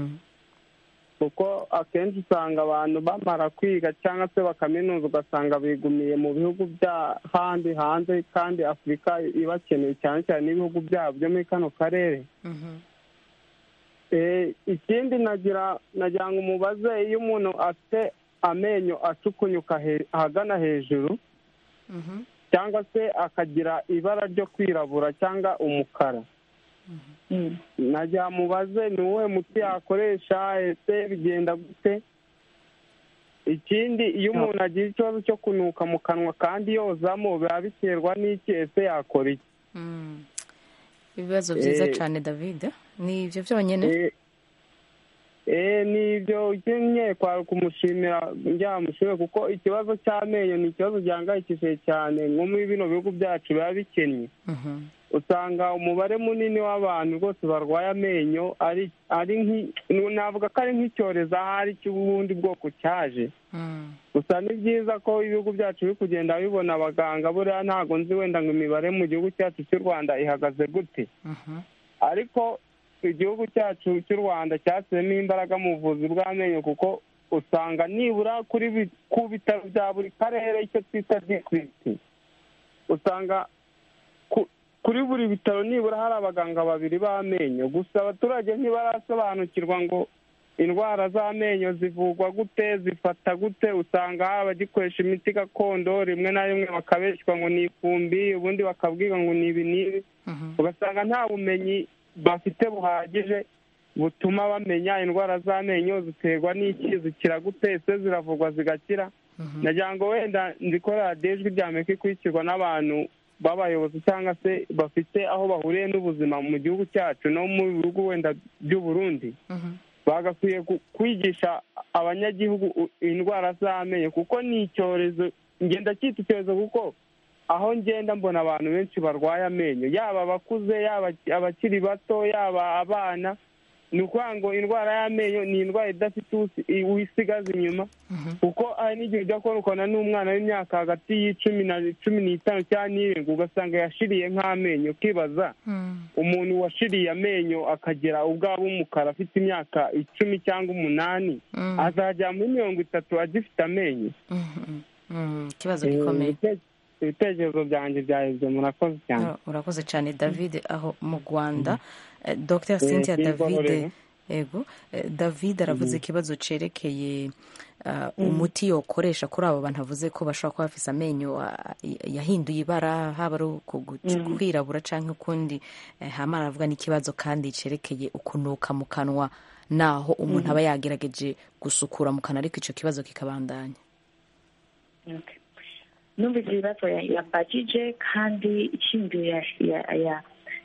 kuko akenshi usanga abantu bamara kwiga cyangwa se bakaminuza ugasanga bigumiye mu bihugu by'ahandi hanze kandi afurika ibakeneye cyane cyane n'ibihugu byabo byo muri kano karere ikindi nagira nagira ngo umubaze iyo umuntu afite amenyo acukunyuka ahagana hejuru cyangwa se akagira ibara ryo kwirabura cyangwa umukara najya mubaze ni uwuhe muti yakoresha ese bigenda gute ikindi iyo umuntu agira ikibazo cyo kunuka mu kanwa kandi yozamo biba biterwa n'iki ese yakora iki ibibazo byiza cyane david ni ibyo byonyine ni ibyo ukeneye kwara kumushimira byamushimira kuko ikibazo cy'amenyo ni ikibazo gihangayikishije cyane nko muri bino bihugu byacu biba bikennye usanga umubare munini w'abantu rwose barwaye amenyo ari navuga ko ari nk'icyorezo ahari cy'ubundi bwoko cyaje gusa ni byiza ko ibihugu byacu biri kugenda bibona abaganga buriya ntabwo nzi wenda ngo imibare mu gihugu cyacu cy'u rwanda ihagaze gute ariko igihugu cyacu cy'u rwanda cyashyizemo imbaraga mu buvuzi bw'amenyo kuko usanga nibura kuri ku bitaro bya buri karere icyo twita dikwiti usanga kuri buri bitaro nibura hari abaganga babiri b'amenyo gusa abaturage ntibarasobanukirwa ngo indwara z'amenyo zivugwa gute zifata gute usanga hari abagikoresha imiti gakondo rimwe na rimwe bakabeshywa ngo ni ifumbi ubundi bakabwirwa ngo ni ibi n'ibi ugasanga nta bumenyi bafite buhagije butuma bamenya indwara z'amenyo ziterwa n'iki zikira gute ese ziravugwa zigakira nagira ngo wenda nzikorera ijwi rya amerika ikurikirwa n'abantu b'abayobozi cyangwa se bafite aho bahuriye n'ubuzima mu gihugu cyacu no mu bihugu wenda by'u Burundi bagakwiye kwigisha abanyagihugu indwara z'amenyo kuko ni icyorezo ngenda cyita icyorezo kuko aho ngenda mbona abantu benshi barwaye amenyo yaba abakuze yaba abakiri bato yaba abana ni ukuvuga ngo indwara y'amenyo ni indwara idafite usi- wisigaza inyuma kuko hari n'igihe ujya kubona ukabona n'umwana w'imyaka hagati y'icumi na cumi n'itanu cyangwa n'irindwi ugasanga yashiriye nk'amenyo ukibaza umuntu washiriye amenyo akagera ubwabo umukara afite imyaka icumi cyangwa umunani azajya muri mirongo itatu agifite amenyo ikibazo gikomeye ibitekerezo byanjye byaheze murakoze cyane Ura- urakoze cyane david aho mu rwanda Eh, dr cynthia Eh, david Rero. yego Eh, david aravuze ikibazo cerekeye ah, umuti yokoresha kuri abo bantu avuze ko bashobora kuba bafise amenyo ah, yahinduye ibara haba ari uku- Mhm. kwirabura cyangwa ukundi Eh, hama aravuga n'ikibazo kandi cerekeye ukunuka mu kanwa naho umuntu Mhm. aba yagerageje gusukura mu kanwa ariko icyo kibazo kikabandanya Okay. numvise ibibazo ya- yambajije kandi icyiyumviro ya- ya- ya-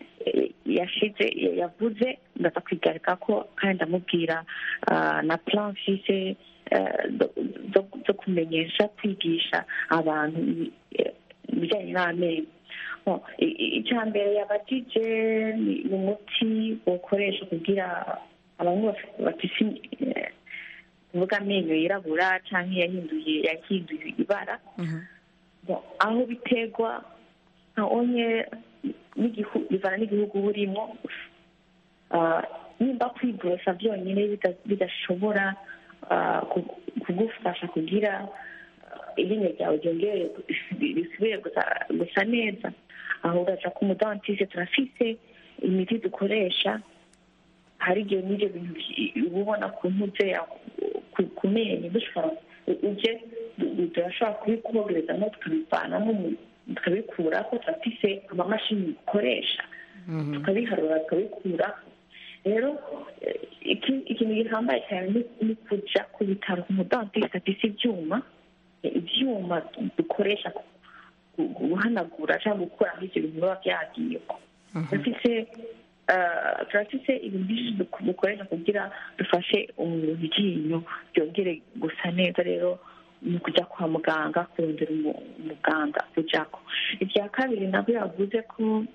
yashize yavuze ndaza kwigarika ko kandi ndamubwira ah, na plan mfise eh, zo- zo- zo kumenyesha kwigisha abantu ibi- eh, ibijyanye n'amenyo Bon, i- i- icya mbere yabajije ni ni umuti ukoresha kugira abantu baf- bafise eh, kuvuga amenyo yirabura cyangwa yahinduye yahinduye ibara Bon, aho biterwa nka onye n'igihu- bivana n'igihugu burimo Ah, nimba kwiborosa byonyine bida- bidashobora ah, ku- kugufasha kugira ah, iryinyo ryawe ryongere risubire gusa- gusa neza aho uraja ku mudantiste turafise imiti dukoresha hari igihe n'ibyo bintu bi- uba ubona ku ntuze ya- ku- ku menyo dushobora uje du- du- turashobora kubikogerezamo tukabivanamo mu- tukabikura ko turafise amamashini dukoresha tukabiharura tukabikura rero eh, iki- ikintu gihambaye cyane ni- ni kuja ku bitaro ku mudantiste afise ibyuma eh, ibyuma dukoresha ku- ku- guhanagura cyangwa gukuraho ibyo bintu biba byagiyeko turafise eh, turafise ibintu byinshi duk- dukoresha kugira dufashe umuntu iryinyo ryongere gusa neza rero ni kujya kwa muganga kurondera umu- umuganga kujako ibya kabiri nabwo yavuze ko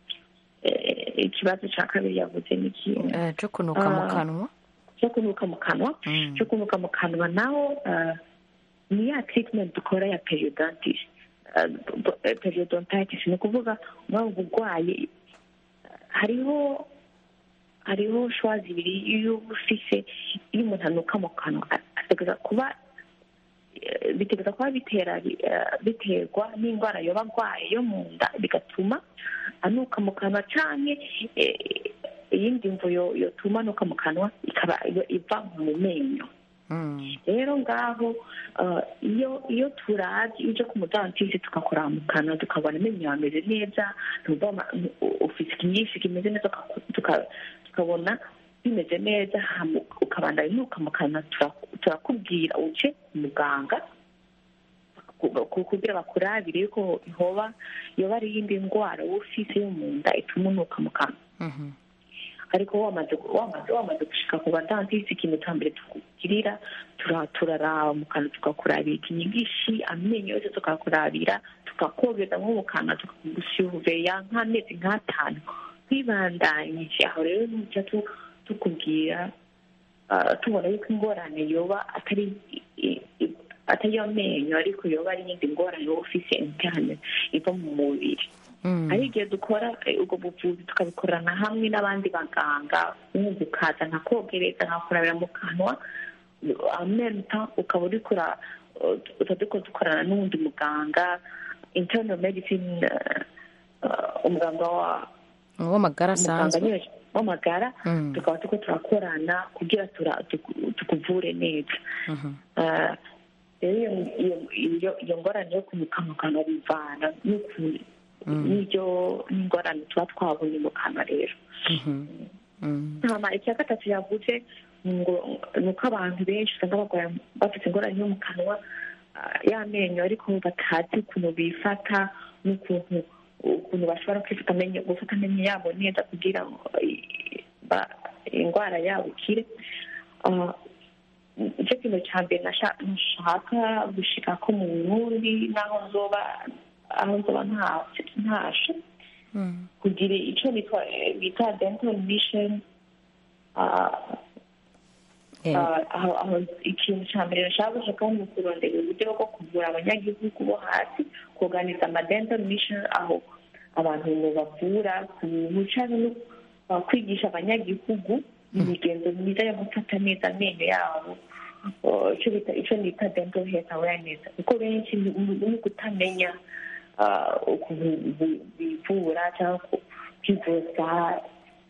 eh, ikibazo cya kabiri yavuze ni ikintu Eh, cyo kunuka mu Ah, kanwa cyo kunuka mu kanwa cyo kunuka mu kanwa naho eh, ni ya treatment dukora ya periodontitis Eh, do- eh, periodontitis ni ukuvuga mwaba burwayi hariho hariho shwa zibiri iyo uba ufise iyo umuntu anuka mu kanwa a- ategereza kuba eh, bitegereza kuba bitera eh, biterwa n'indwara yoba arwaye yo mu nda bigatuma anuka mu kanwa canke eh, iyindi mvu yo- yotuma anuka mu kanwa ikaba iyo- iva mu menyo rero ngaho eh, iyo iyo turazi uje ku mudantisi tugakora mu kanwa tukabona amenyo yawe ameze neza tumva ama- ufite ikinyinshi kimeze neza tuka- tuka- tukabona bimeze neza hama ukabanda inuka mu kanwa tura- turakubwira uje ku muganga ku- ku- kugira bakurabire yuko hoba yoba ari iyindi ndwara wowe ufise yo mu nda ituma unuka mu kanwa ariko wamaze wamaze wamaze gushika ku badantisi ikintu cya mbere tukugirira tura- turaraba mu kanwa tukakurabira ikinyigishi amenyo yose tukakurabira tukakogeza nko mu kanwa tukagusuveya nk'amezi nk'atanu twibandanyije aho rero nujya tu- tukubwira ah, tubona yuko ingorane yoba atari i- i- atari yo menyo ariko yoba ari iyindi ngorane wowe ufise interne iva mu mubiri hari igihe dukora eh, ubwo buvuzi tukabikorana hamwe n'abandi baganga wumva ukaza nkakogereza nkakurabira mu kanwa amenta ukaba uri kura uba turiko dukorana n'uwundi muganga internal medicine eh, eh, umuganga wa w'amagara umuganga asanzwe nyine w'amagara Mm. tukaba turiko turakorana kugira tura- tuku- tukuvure neza Eh, rero iyo- iyo- iyo- iyo ngorane yo kumuka mu kanwa bivana n'ukuntu n'ibyo n'ingorane tuba twabonye mu kanwa rero hama icya gatatu yavuze ngo ni uko abantu benshi usanga barwaye bafite ingorane yo mu kanwa ah, y'amenyo ariko batazi ukuntu bifata n'ukuntu ukuntu bashobora kwifata amenyo gufata amenyo yabo neza kugira ngo eh, ba- indwara yabo ikire Ah, nicyo kintu cya mbere nasha- nashaka gushika ko mu burundi n'aho nzoba aho nzoba nta- ntashe kugira icyo bitwa bita dental mission aho ikintu cya mbere nashaka gushaka ni ukurondera uburyo bwo kuvura abanyagihugu bo hasi kuganiza amadenta mission aho abantu bavura kubuca no kwigisha abanyagihugu imigenzo myiza yo gufata neza amenyo yabo icyo bita icyo bita dental health awareness kuko benshi ni kutamenya ukuntu bivura cyangwa kwivuza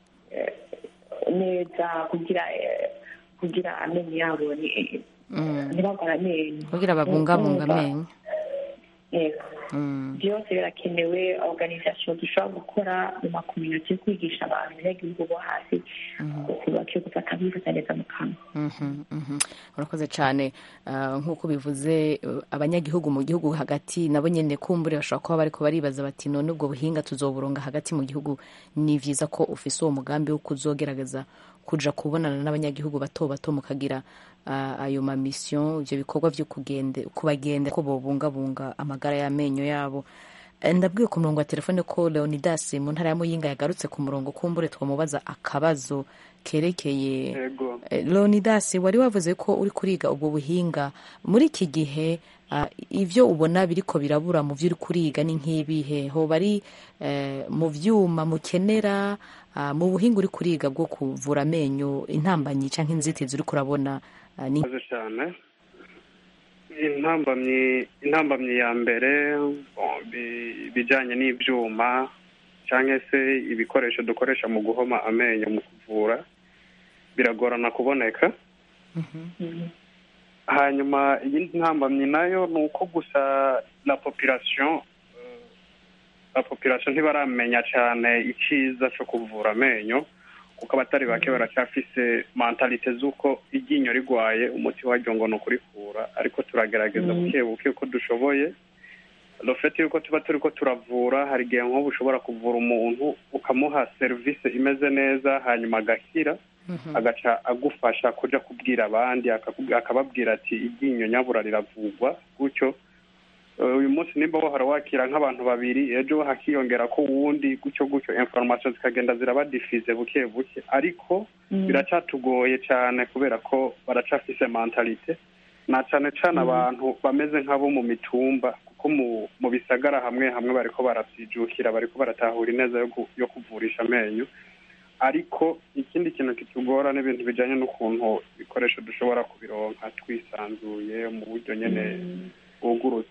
neza kugira kugira amenyo yabo ntibagore amenyo kugira babungabunga amenyo byose birakenewe organisation dushobora gukora mu makominote yo kwigisha abantu abanyagihugu bo hasi bakwiye gufata bifuza neza mu kanwa urakoze cyane nk'uko bivuze abanyagihugu mu gihugu hagati nabo nyine kumbure bashobora kuba bariko baribaza bati none ubwo buhinga tuzoburunga hagati mu gihugu ni byiza ko ufise uwo mugambi wo kuzogerageza kuja kubonana n'abanyagihugu bato bato mukagira ayo mamisiyo ibyo bikorwa byo kubagenda ko bobungabunga amagara y'amenyo yabo ndabwiye ku murongo wa telefone ko leonidas mu ntara ya muyinga yagarutse ku murongo kumbure twamubaza akabazo kerekeye leonidas wari wavuze ko uri kuriga ubwo buhinga muri iki gihe ibyo ubona biriko birabura mu byo uri kuriga ni nk'ibihe hoba ari mu byuma mukenera mu buhinga uri kuriga bwo kuvura amenyo intambanyi cyangwa inzitizi uri kurabona ni cyane intambamyi intambamyi ya mbere ibijyanye n'ibyuma cyangwa se ibikoresho dukoresha mu guhoma amenyo mu kuvura biragorana kuboneka hanyuma iyindi ntambamyi nayo ni uko gusa na popirasiyo na popirasiyo ntibaramenya cyane icyiza cyo kuvura amenyo kuko abatari bake baracyafise mentalite z'uko iryinyo rigwaye umuti waryo ngo ni ukurikura ariko turagerageza buke buke uko dushoboye rufite yuko tuba turi ko turavura hari igihe nk'ubu ushobora kuvura umuntu ukamuha serivisi imeze neza hanyuma agakira agaca agufasha kujya kubwira abandi akababwira ati iryinyo nyabura riravugwa gutyo uyu munsi nimba wahora wakira nk'abantu babiri ejo hakiyongera ko wundi gutyo gutyo information zikagenda zirabadifize buke buke ariko biracyatugoye cyane kubera ko baracafise mentalite na cyane cyane abantu bameze nk'abo mu mitumba kuko mu bisagara hamwe hamwe bariko barabyijukira bariko baratahura ineza yo kuvurisha amenyo ariko ikindi kintu kitugora n'ibintu bijyanye n'ukuntu ibikoresho dushobora kubironka twisanzuye mu buryo nyine bwugurutse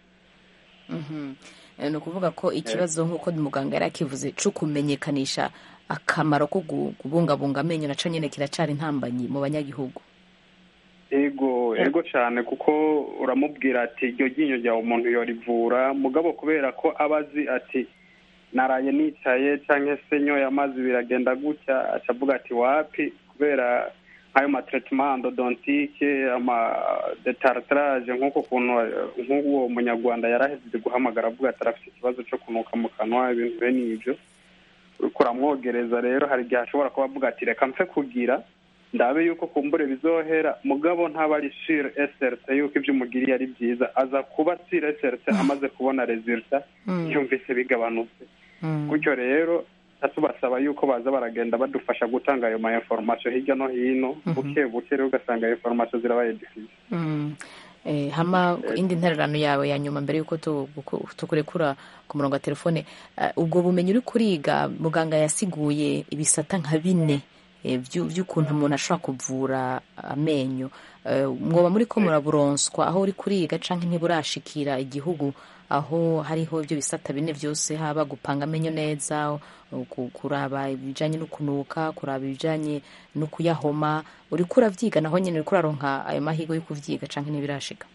ni ukuvuga ko ikibazo nk'uko muganga yari akivuze cyo kumenyekanisha akamaro ko kubungabunga amenyo nacyo nyine kiracara intambanyi mu banyagihugu ego ego cyane kuko uramubwira ati iryo ryinyo ryawe umuntu yorivura mugabo kubera ko aba azi ati naraye nicaye cyangwa se nyoye amazi biragenda gutya acavuga ati wapi kubera nk'ayo matretement endodontike amadetartrage nk'uko kuntu nk'uwo munyarwanda yarahejeje guhamagara avuga ati arafite ikibazo cyo kunuka mu kanwa ibintu bene ibyo uriko uramwogereza rero hari igihe ashobora kuba avuga ati reka mfe kugira ndabe yuko kumbure bizohera mugabo ntaba ari sure srt yuko ibyo umugiriye ari byiza aza kuba sure srt amaze kubona resulta yumvise bigabanutse gutyo rero tubasaba yuko baza baragenda badufasha gutanga ayo ma information hirya no hino buke buke rero ugasanga ayo information zirabaye diffuse hama indi ntererano yawe ya nyuma mbere y'uko tukurekura ku murongo wa telefone ubwo bumenyi uri kuriga muganga yasiguye ibisata nka bine by'ukuntu umuntu ashobora kuvura amenyo mwoba muri ko muraburonswa aho uri kuriga cyangwa ntiburashikira igihugu aho hariho ibyo bisata bine byose haba gupanga amenyo neza kuraba ibijyanye no kunuka kuraba ibijyanye no kuyahoma uri kuravyiga naho nyine uri kuraronka ayo mahirwe yo kuvyiga cyangwa ntibirashika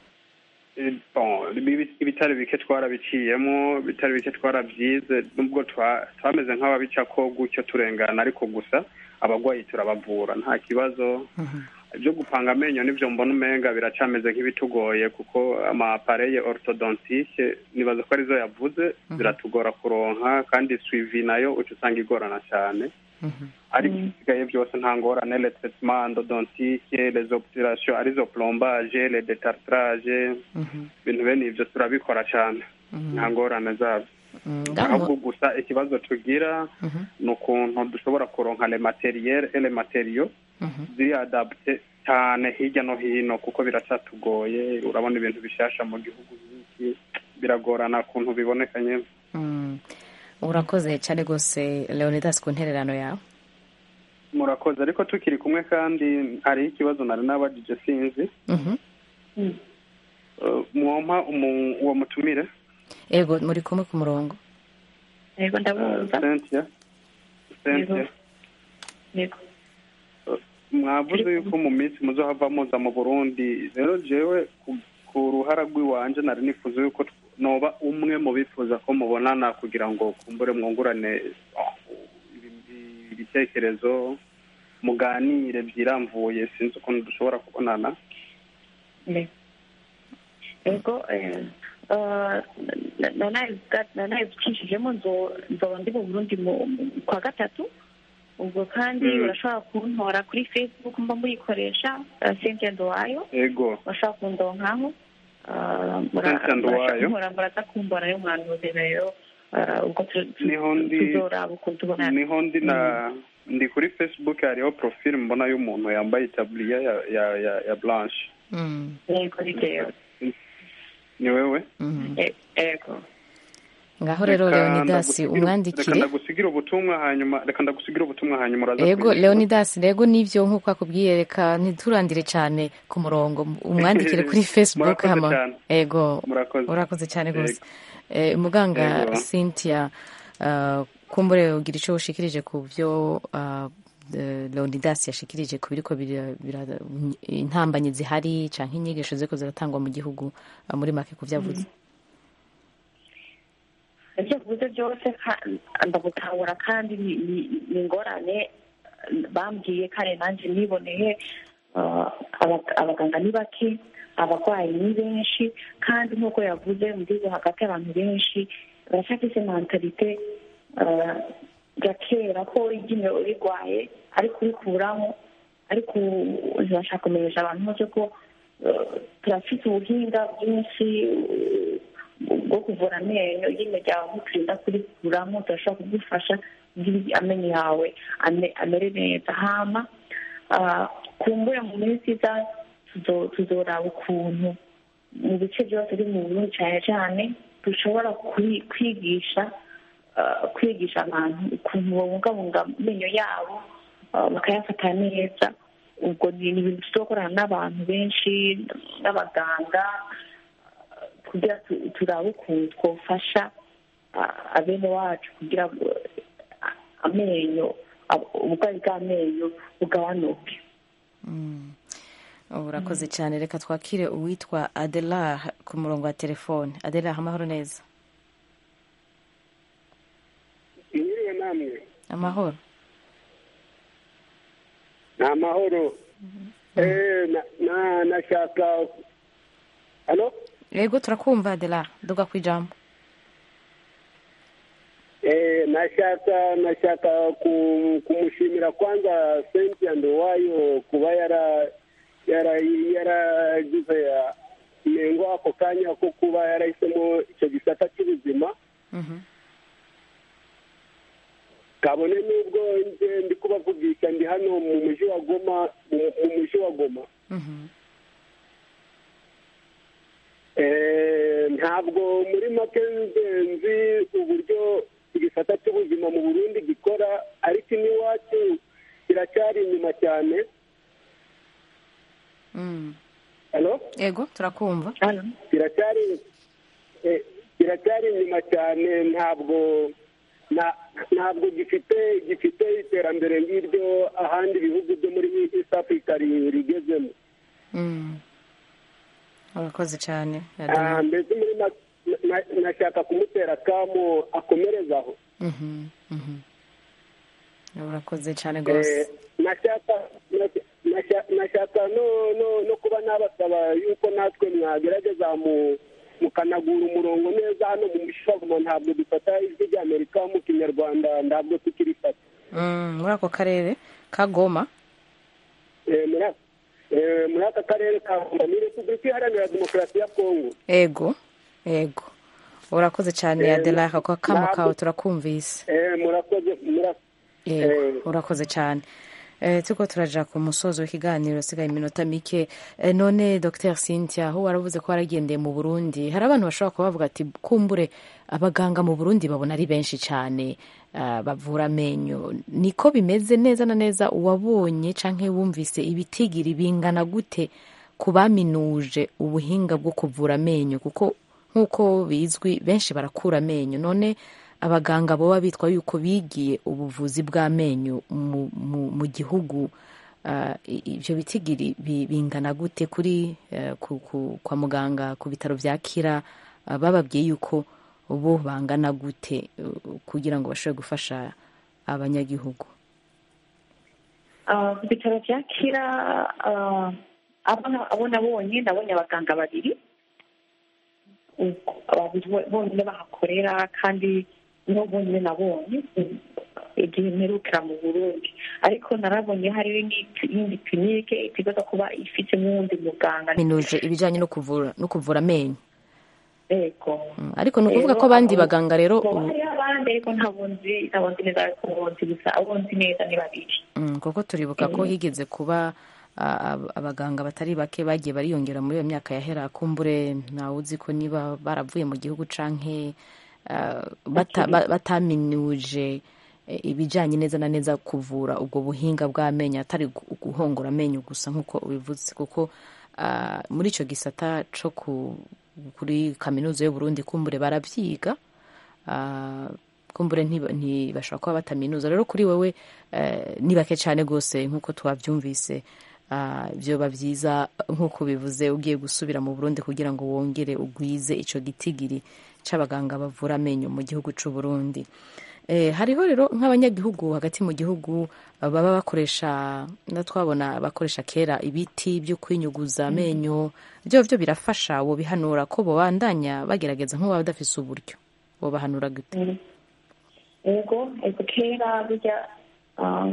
ibitari bike twarabiciyemo ibitari bike twarabyize nubwo twameze nk'ababica ko gutyo turengana ariko gusa abagwayi turabavura nta kibazo ibyo gupanga amenyo nibyo mbona umenga biracameze nk'ibitugoye kuko amapareye orthodontike nibaza ko arizo yavuze ziratugora kuronka kandi swivi nayo uca usanga igorana cyane ariko ibisigaye byose nta ngorane le traitement endodontike les obturations arizo plombage le detartrage ibintu bene ibyo turabikora cyane nta ngorane zabyo ahubwo gusa ikibazo tugira ni ukuntu dushobora kuronka le materiel ele materiyo ziri adapte cyane hirya no hino kuko biracatugoye urabona ibintu bishasha mu gihugu byinshi biragorana ukuntu biboneka nyine urakoze cyane rwose leonidas ku ntererano yawe murakoze ariko tukiri kumwe kandi hariho ikibazo nari nabajije sinzi mwompa uwo mutumire ego muri kumwe ku murongo yego ndabumva cynthia cynthia yego mwavuze yuko mu minsi muzohava muza mu burundi rero jewe ku ruhara rw'iwanje nari nifuza yuko noba umwe mu bifuza ko mubonana kugira ngo kumbure mwungurane ibitekerezo muganire byiramvuye sinzi ukuntu dushobora kubonana yego nanayibukishijemo nzoba ndi mu burundi kwa gatatu ubwo kandi urashobora kuntora kuri facebook mba muyikoresha cynthia ndowayo yego urashobora kundonkaho Cynthia Nduwayo. muraza kumbona yo mwanuze rero ubwo niho ndi tuzoraba ukuntu tubonana niho ndi na ndi kuri facebook hariho profile mbona y'umuntu yambaye itaburiya ya ya ya, ya blanche yego ni jewe ni wewe yego ngaho rero Reka leonidas ndagusigira- reka umwandikire ndagusigira ubutumwa hanyuma reka ndagusigira ubutumwa hanyuma uraza ego kunyishyura. leonidas rego nivyo nk'uko akubwiye reka ntiturandire cyane ku murongo umwandikire kuri facebook Murakoze hama cyane. ego Murakoze. urakoze cyane rwose Eh, muganga Ego. cynthia uh, kumbure ugira icyo ushikirije ku byo uh, eh, leonidas yashikirije ku biriko bira- bira- intambanyi zihari canke inyigisho ziriko ziratangwa mu gihugu uh, muri make ku vyavuze ibyo kuvuze byose ka- ndagutahura kandi ni ni- ni ingorane bambwiye kare nanjye niboneye uh, aba- abaganga ni bake abarwayi ni benshi kandi nk'uko yavuze mu gihugu hagati abantu benshi baracyafise mentalite uh, ya kera ko iryinyo rirwaye ariko urikuramo ariko ubu ntibashaka kumenyesha abantu bose ko uh, turafite ubuhinga bwinshi uh, bwo kuvura amenyo nyine ryawe muturinda kurikuramo turashobora kugufasha kugira amenyo yawe ame- amere neza hama ah, kumbure mu minsi iza tuzo- tuzoraba ukuntu mu bice byose biri mu burundi cyane cyane dushobora kwi- kwigisha ah, kwigisha abantu ukuntu babungabunga amenyo yabo ah, bakayafata neza ubwo ni ni ibintu tuzokorana n'abantu benshi n'abaganga kugira tu- turabe ukuntu twofasha ah, abene wacu kugira ngo ah, amenyo ab- uburwayi bw'amenyo bugabanuke ubu urakoze cyane reka twakire uwitwa adelar ku murongo wa telefone adelar amahoro neza mwiriwe namwe amahoro ni amahoro Eh, na- na- nashaka halo yego turakumva adelar duga ku ijambo Eh, nashaka nashaka ku- kumushimira kwanza Cynthia Nduwayo kuba yara yara yaragize ya- mengo ako kanya ko kuba yarahisemo icyo gisata cy'ubuzima kabone n'ubwo nje ndi kubavugisha ndi hano mu mujyi wa goma mu mu mujyi wa goma Eh, ntabwo muri make nzi uburyo igisata cy'ubuzima mu burundi gikora ariko n'iwacu kiracyari inyuma cyane halo yego turakumva kiracyari eh, kiracyari inyuma cyane ntabwo na- ntabwo gifite gifite iterambere ngiryo ahandi bihugu byo muri east africa ri- rigezemo Mm. urakoze cyane Ah, adelar mbese muri make na- nashaka kumutera akamu akomerezaho Mhm, mhm. urakoze cyane Eh, rwose nashaka nasha- nashaka no no no kuba nabasaba yuko natwe mwagerageza mu mukanagura umurongo neza hano mu mishamo ntabwo dufata ijwi ry'amerika mu kinyarwanda ntabwo tukirifata Mm, muri ako karere ka goma Eh, muri aka- eh, muri aka karere ka Goma ni repubulika iharanira demokarasi ya kongo ego ego urakoze cyane Eh, adela ako kamo ntabwo- kawe turakumvise Eh, murakoze mura- yego urakoze cyane Eh, turiko turaja ku musozo w'ikiganiro sigaye iminota mike Eh, none dr cynthia aho waravuze ko waragendeye mu burundi hari abantu bashobora kuba bavuga ati kumbure abaganga mu burundi babona ari benshi cyane ah, bavura amenyo niko bimeze neza na neza uwabonye canke wumvise ibitigiri bingana gute ku baminuje ubuhinga bwo kuvura amenyo kuko nk'uko bizwi benshi barakura amenyo none abaganga baba bitwa yuko bigiye ubuvuzi bw'amenyo mu, mu, mu gihugu ah, i- ibyo bitigiri bi- bingana gute kuri eh, ku, ku, kwa muganga ku bitaro bya kira ah, bababwiye yuko bo bangana gute uh, kugira ngo bashobore gufasha abanyagihugu Ah, ku bitaro bya kira ah, abo na- abo nabonye nabonye abaganga babiri Uko- babiri bo- bonyine bahakorera kandi nibo bonyine nabonye mm, igihe mperukira mu burundi ariko narabonye hariho n'iyindi kilinike itegereza kuba ifite n'uwundi muganga minuje ibijyanye no kuvura no kuvura amenyo yego Mm, ariko ni ukuvuga ko abandi baganga rero Bo ubu- hariho abandi ariko ntabwo nzi ntabwo nzi neza ariko nzi gusa abo nzi neza ni babiri Mm, kuko turibuka ko Mhm. higeze kuba ah, ab- abaganga batari bake bagiye bariyongera muri iyo myaka yahera kumbure ntawe uzi ko niba baravuye mu gihugu canke ah, bata- ba- bataminuje eh, ibijanye neza na neza kuvura ubwo buhinga bw'amenyo atari gu- guhongora amenyo gusa nk'uko ubivuze kuko ah, muri ico gisata co ku- kuri kaminuza y'uburundi kumbure baravyiga Ah, kumbure ntiba- ntibashobora kuba bataminuza rero kuri wewe eh, ni bake cyane rwose nk'uko twabyumvise ah, byoba byiza nk'uko bivuze ugiye gusubira mu burundi kugira ngo wongere ugwize ico gitigiri c'abaganga bavura amenyo mu gihugu c'u burundi Eh, hariho rero nk'abanyagihugu hagati mu gihugu ah, baba bakoresha na twabona bakoresha kera ibiti byo kwinyuguza amenyo byo byo birafasha wobihanura ko bobandanya bagerageza nk'uwaba badafise uburyo wobahanura gute yego ego kera burya ah,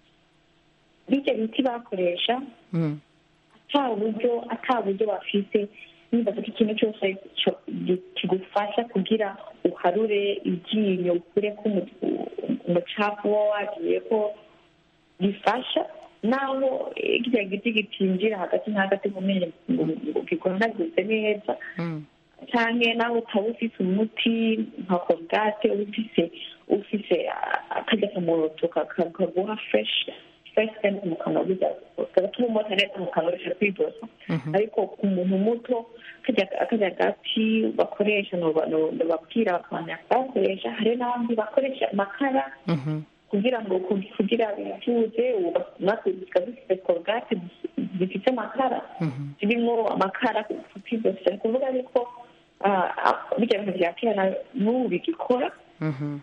bijya biti bakoresha Mm. ata buryo ata buryo bafite nibaza ko ikintu cyose cyo- gi- kigufasha kugira uharure iryinyo ukureko umu- umucafu uba wagiye ko bifasha naho eh, kirya giti gitinjira hagati na hagati mu menyo ngo ngo gikondaguze neza Mm. canke nawe utaba ufise umuti nka korogate ufise ufise ah, akarya kamuroto ka- ka- kaguha fresh fresh sense mu kanwa burya gatuma umota neza mu kanwa urusha kwidosa ariko ku muntu muto karya akarya gati bakoresha noba- no- nobabwira bakabanya bakoresha hari n'abandi bakoresha amakara Mhm. kugira ngo ku- kugira bivuze ubu natwe zikaba zifite korogate zifite amakara Mhm. zirimo amakara kutibose ni kuvuga yuko ah, ah, bijya bintu bya kera na- n'ubu bigikora Mhm.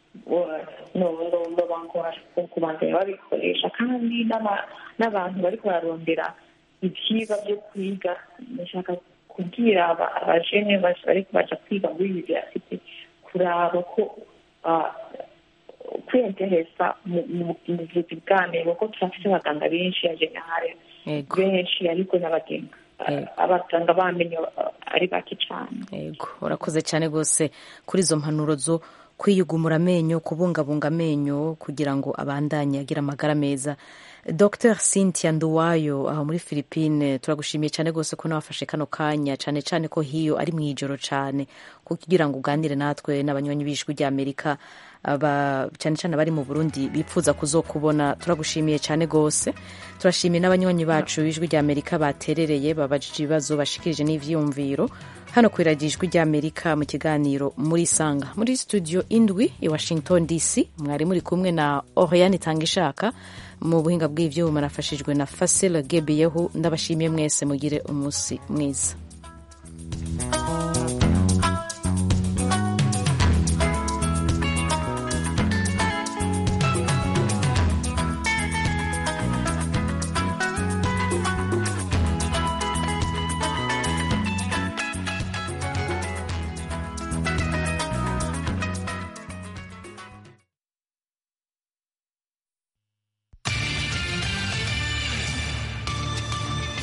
babangora kubandanya babikoresha kandi n'aba- n'abantu bari bararondera ibyigwa byo kwiga ndashaka kubwira aba- abajene bas- bari baja kwiga muri universite kuraba ko ah, kwiyenteresa mu mu- mu buvuzi bw'amenyo kuko turafite abaganga benshi ya generale Yego. benshi ariko n'abagenga Yego. abaganga b'amenyo ah, ari bake cyane yego urakoze cyane rwose kuri izo mpanuro zo kwiyugumura amenyo kubungabunga amenyo kugira ngo abandanye agira amagara meza dr cynthia nduwayo aho muri philippine turagushimiye cyane rwose ko nawafashe kano kanya cyane cyane ko hiyo ari mu ijoro cyane kugira ngo uganire natwe n'abanywanyi b'ijwi ry'amerika aba cyane cyane abari mu burundi bipfuza kuzokubona turagushimiye cyane rwose turashimiye n'abanywanyi bacu b'ijwi ry'amerika baterereye babajije ibibazo bashikirije n'ivyiyumviro hano ku iradiyo ijwi ry'amerika mu kiganiro muri sanga muri studio indwi i washington dc mwari muri kumwe na oriane tangishaka mu buhinga bw'ivyuma nafashijwe na fasila gebiyehu ndabashimiye mwese mugire umunsi mwiza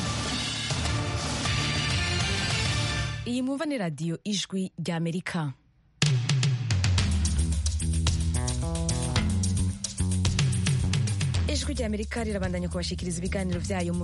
iyi mwumva ni radiyo ijwi ry'amerika ijwi ry'amerika rirabandanya kubashikiriza ibiganiro byayo mu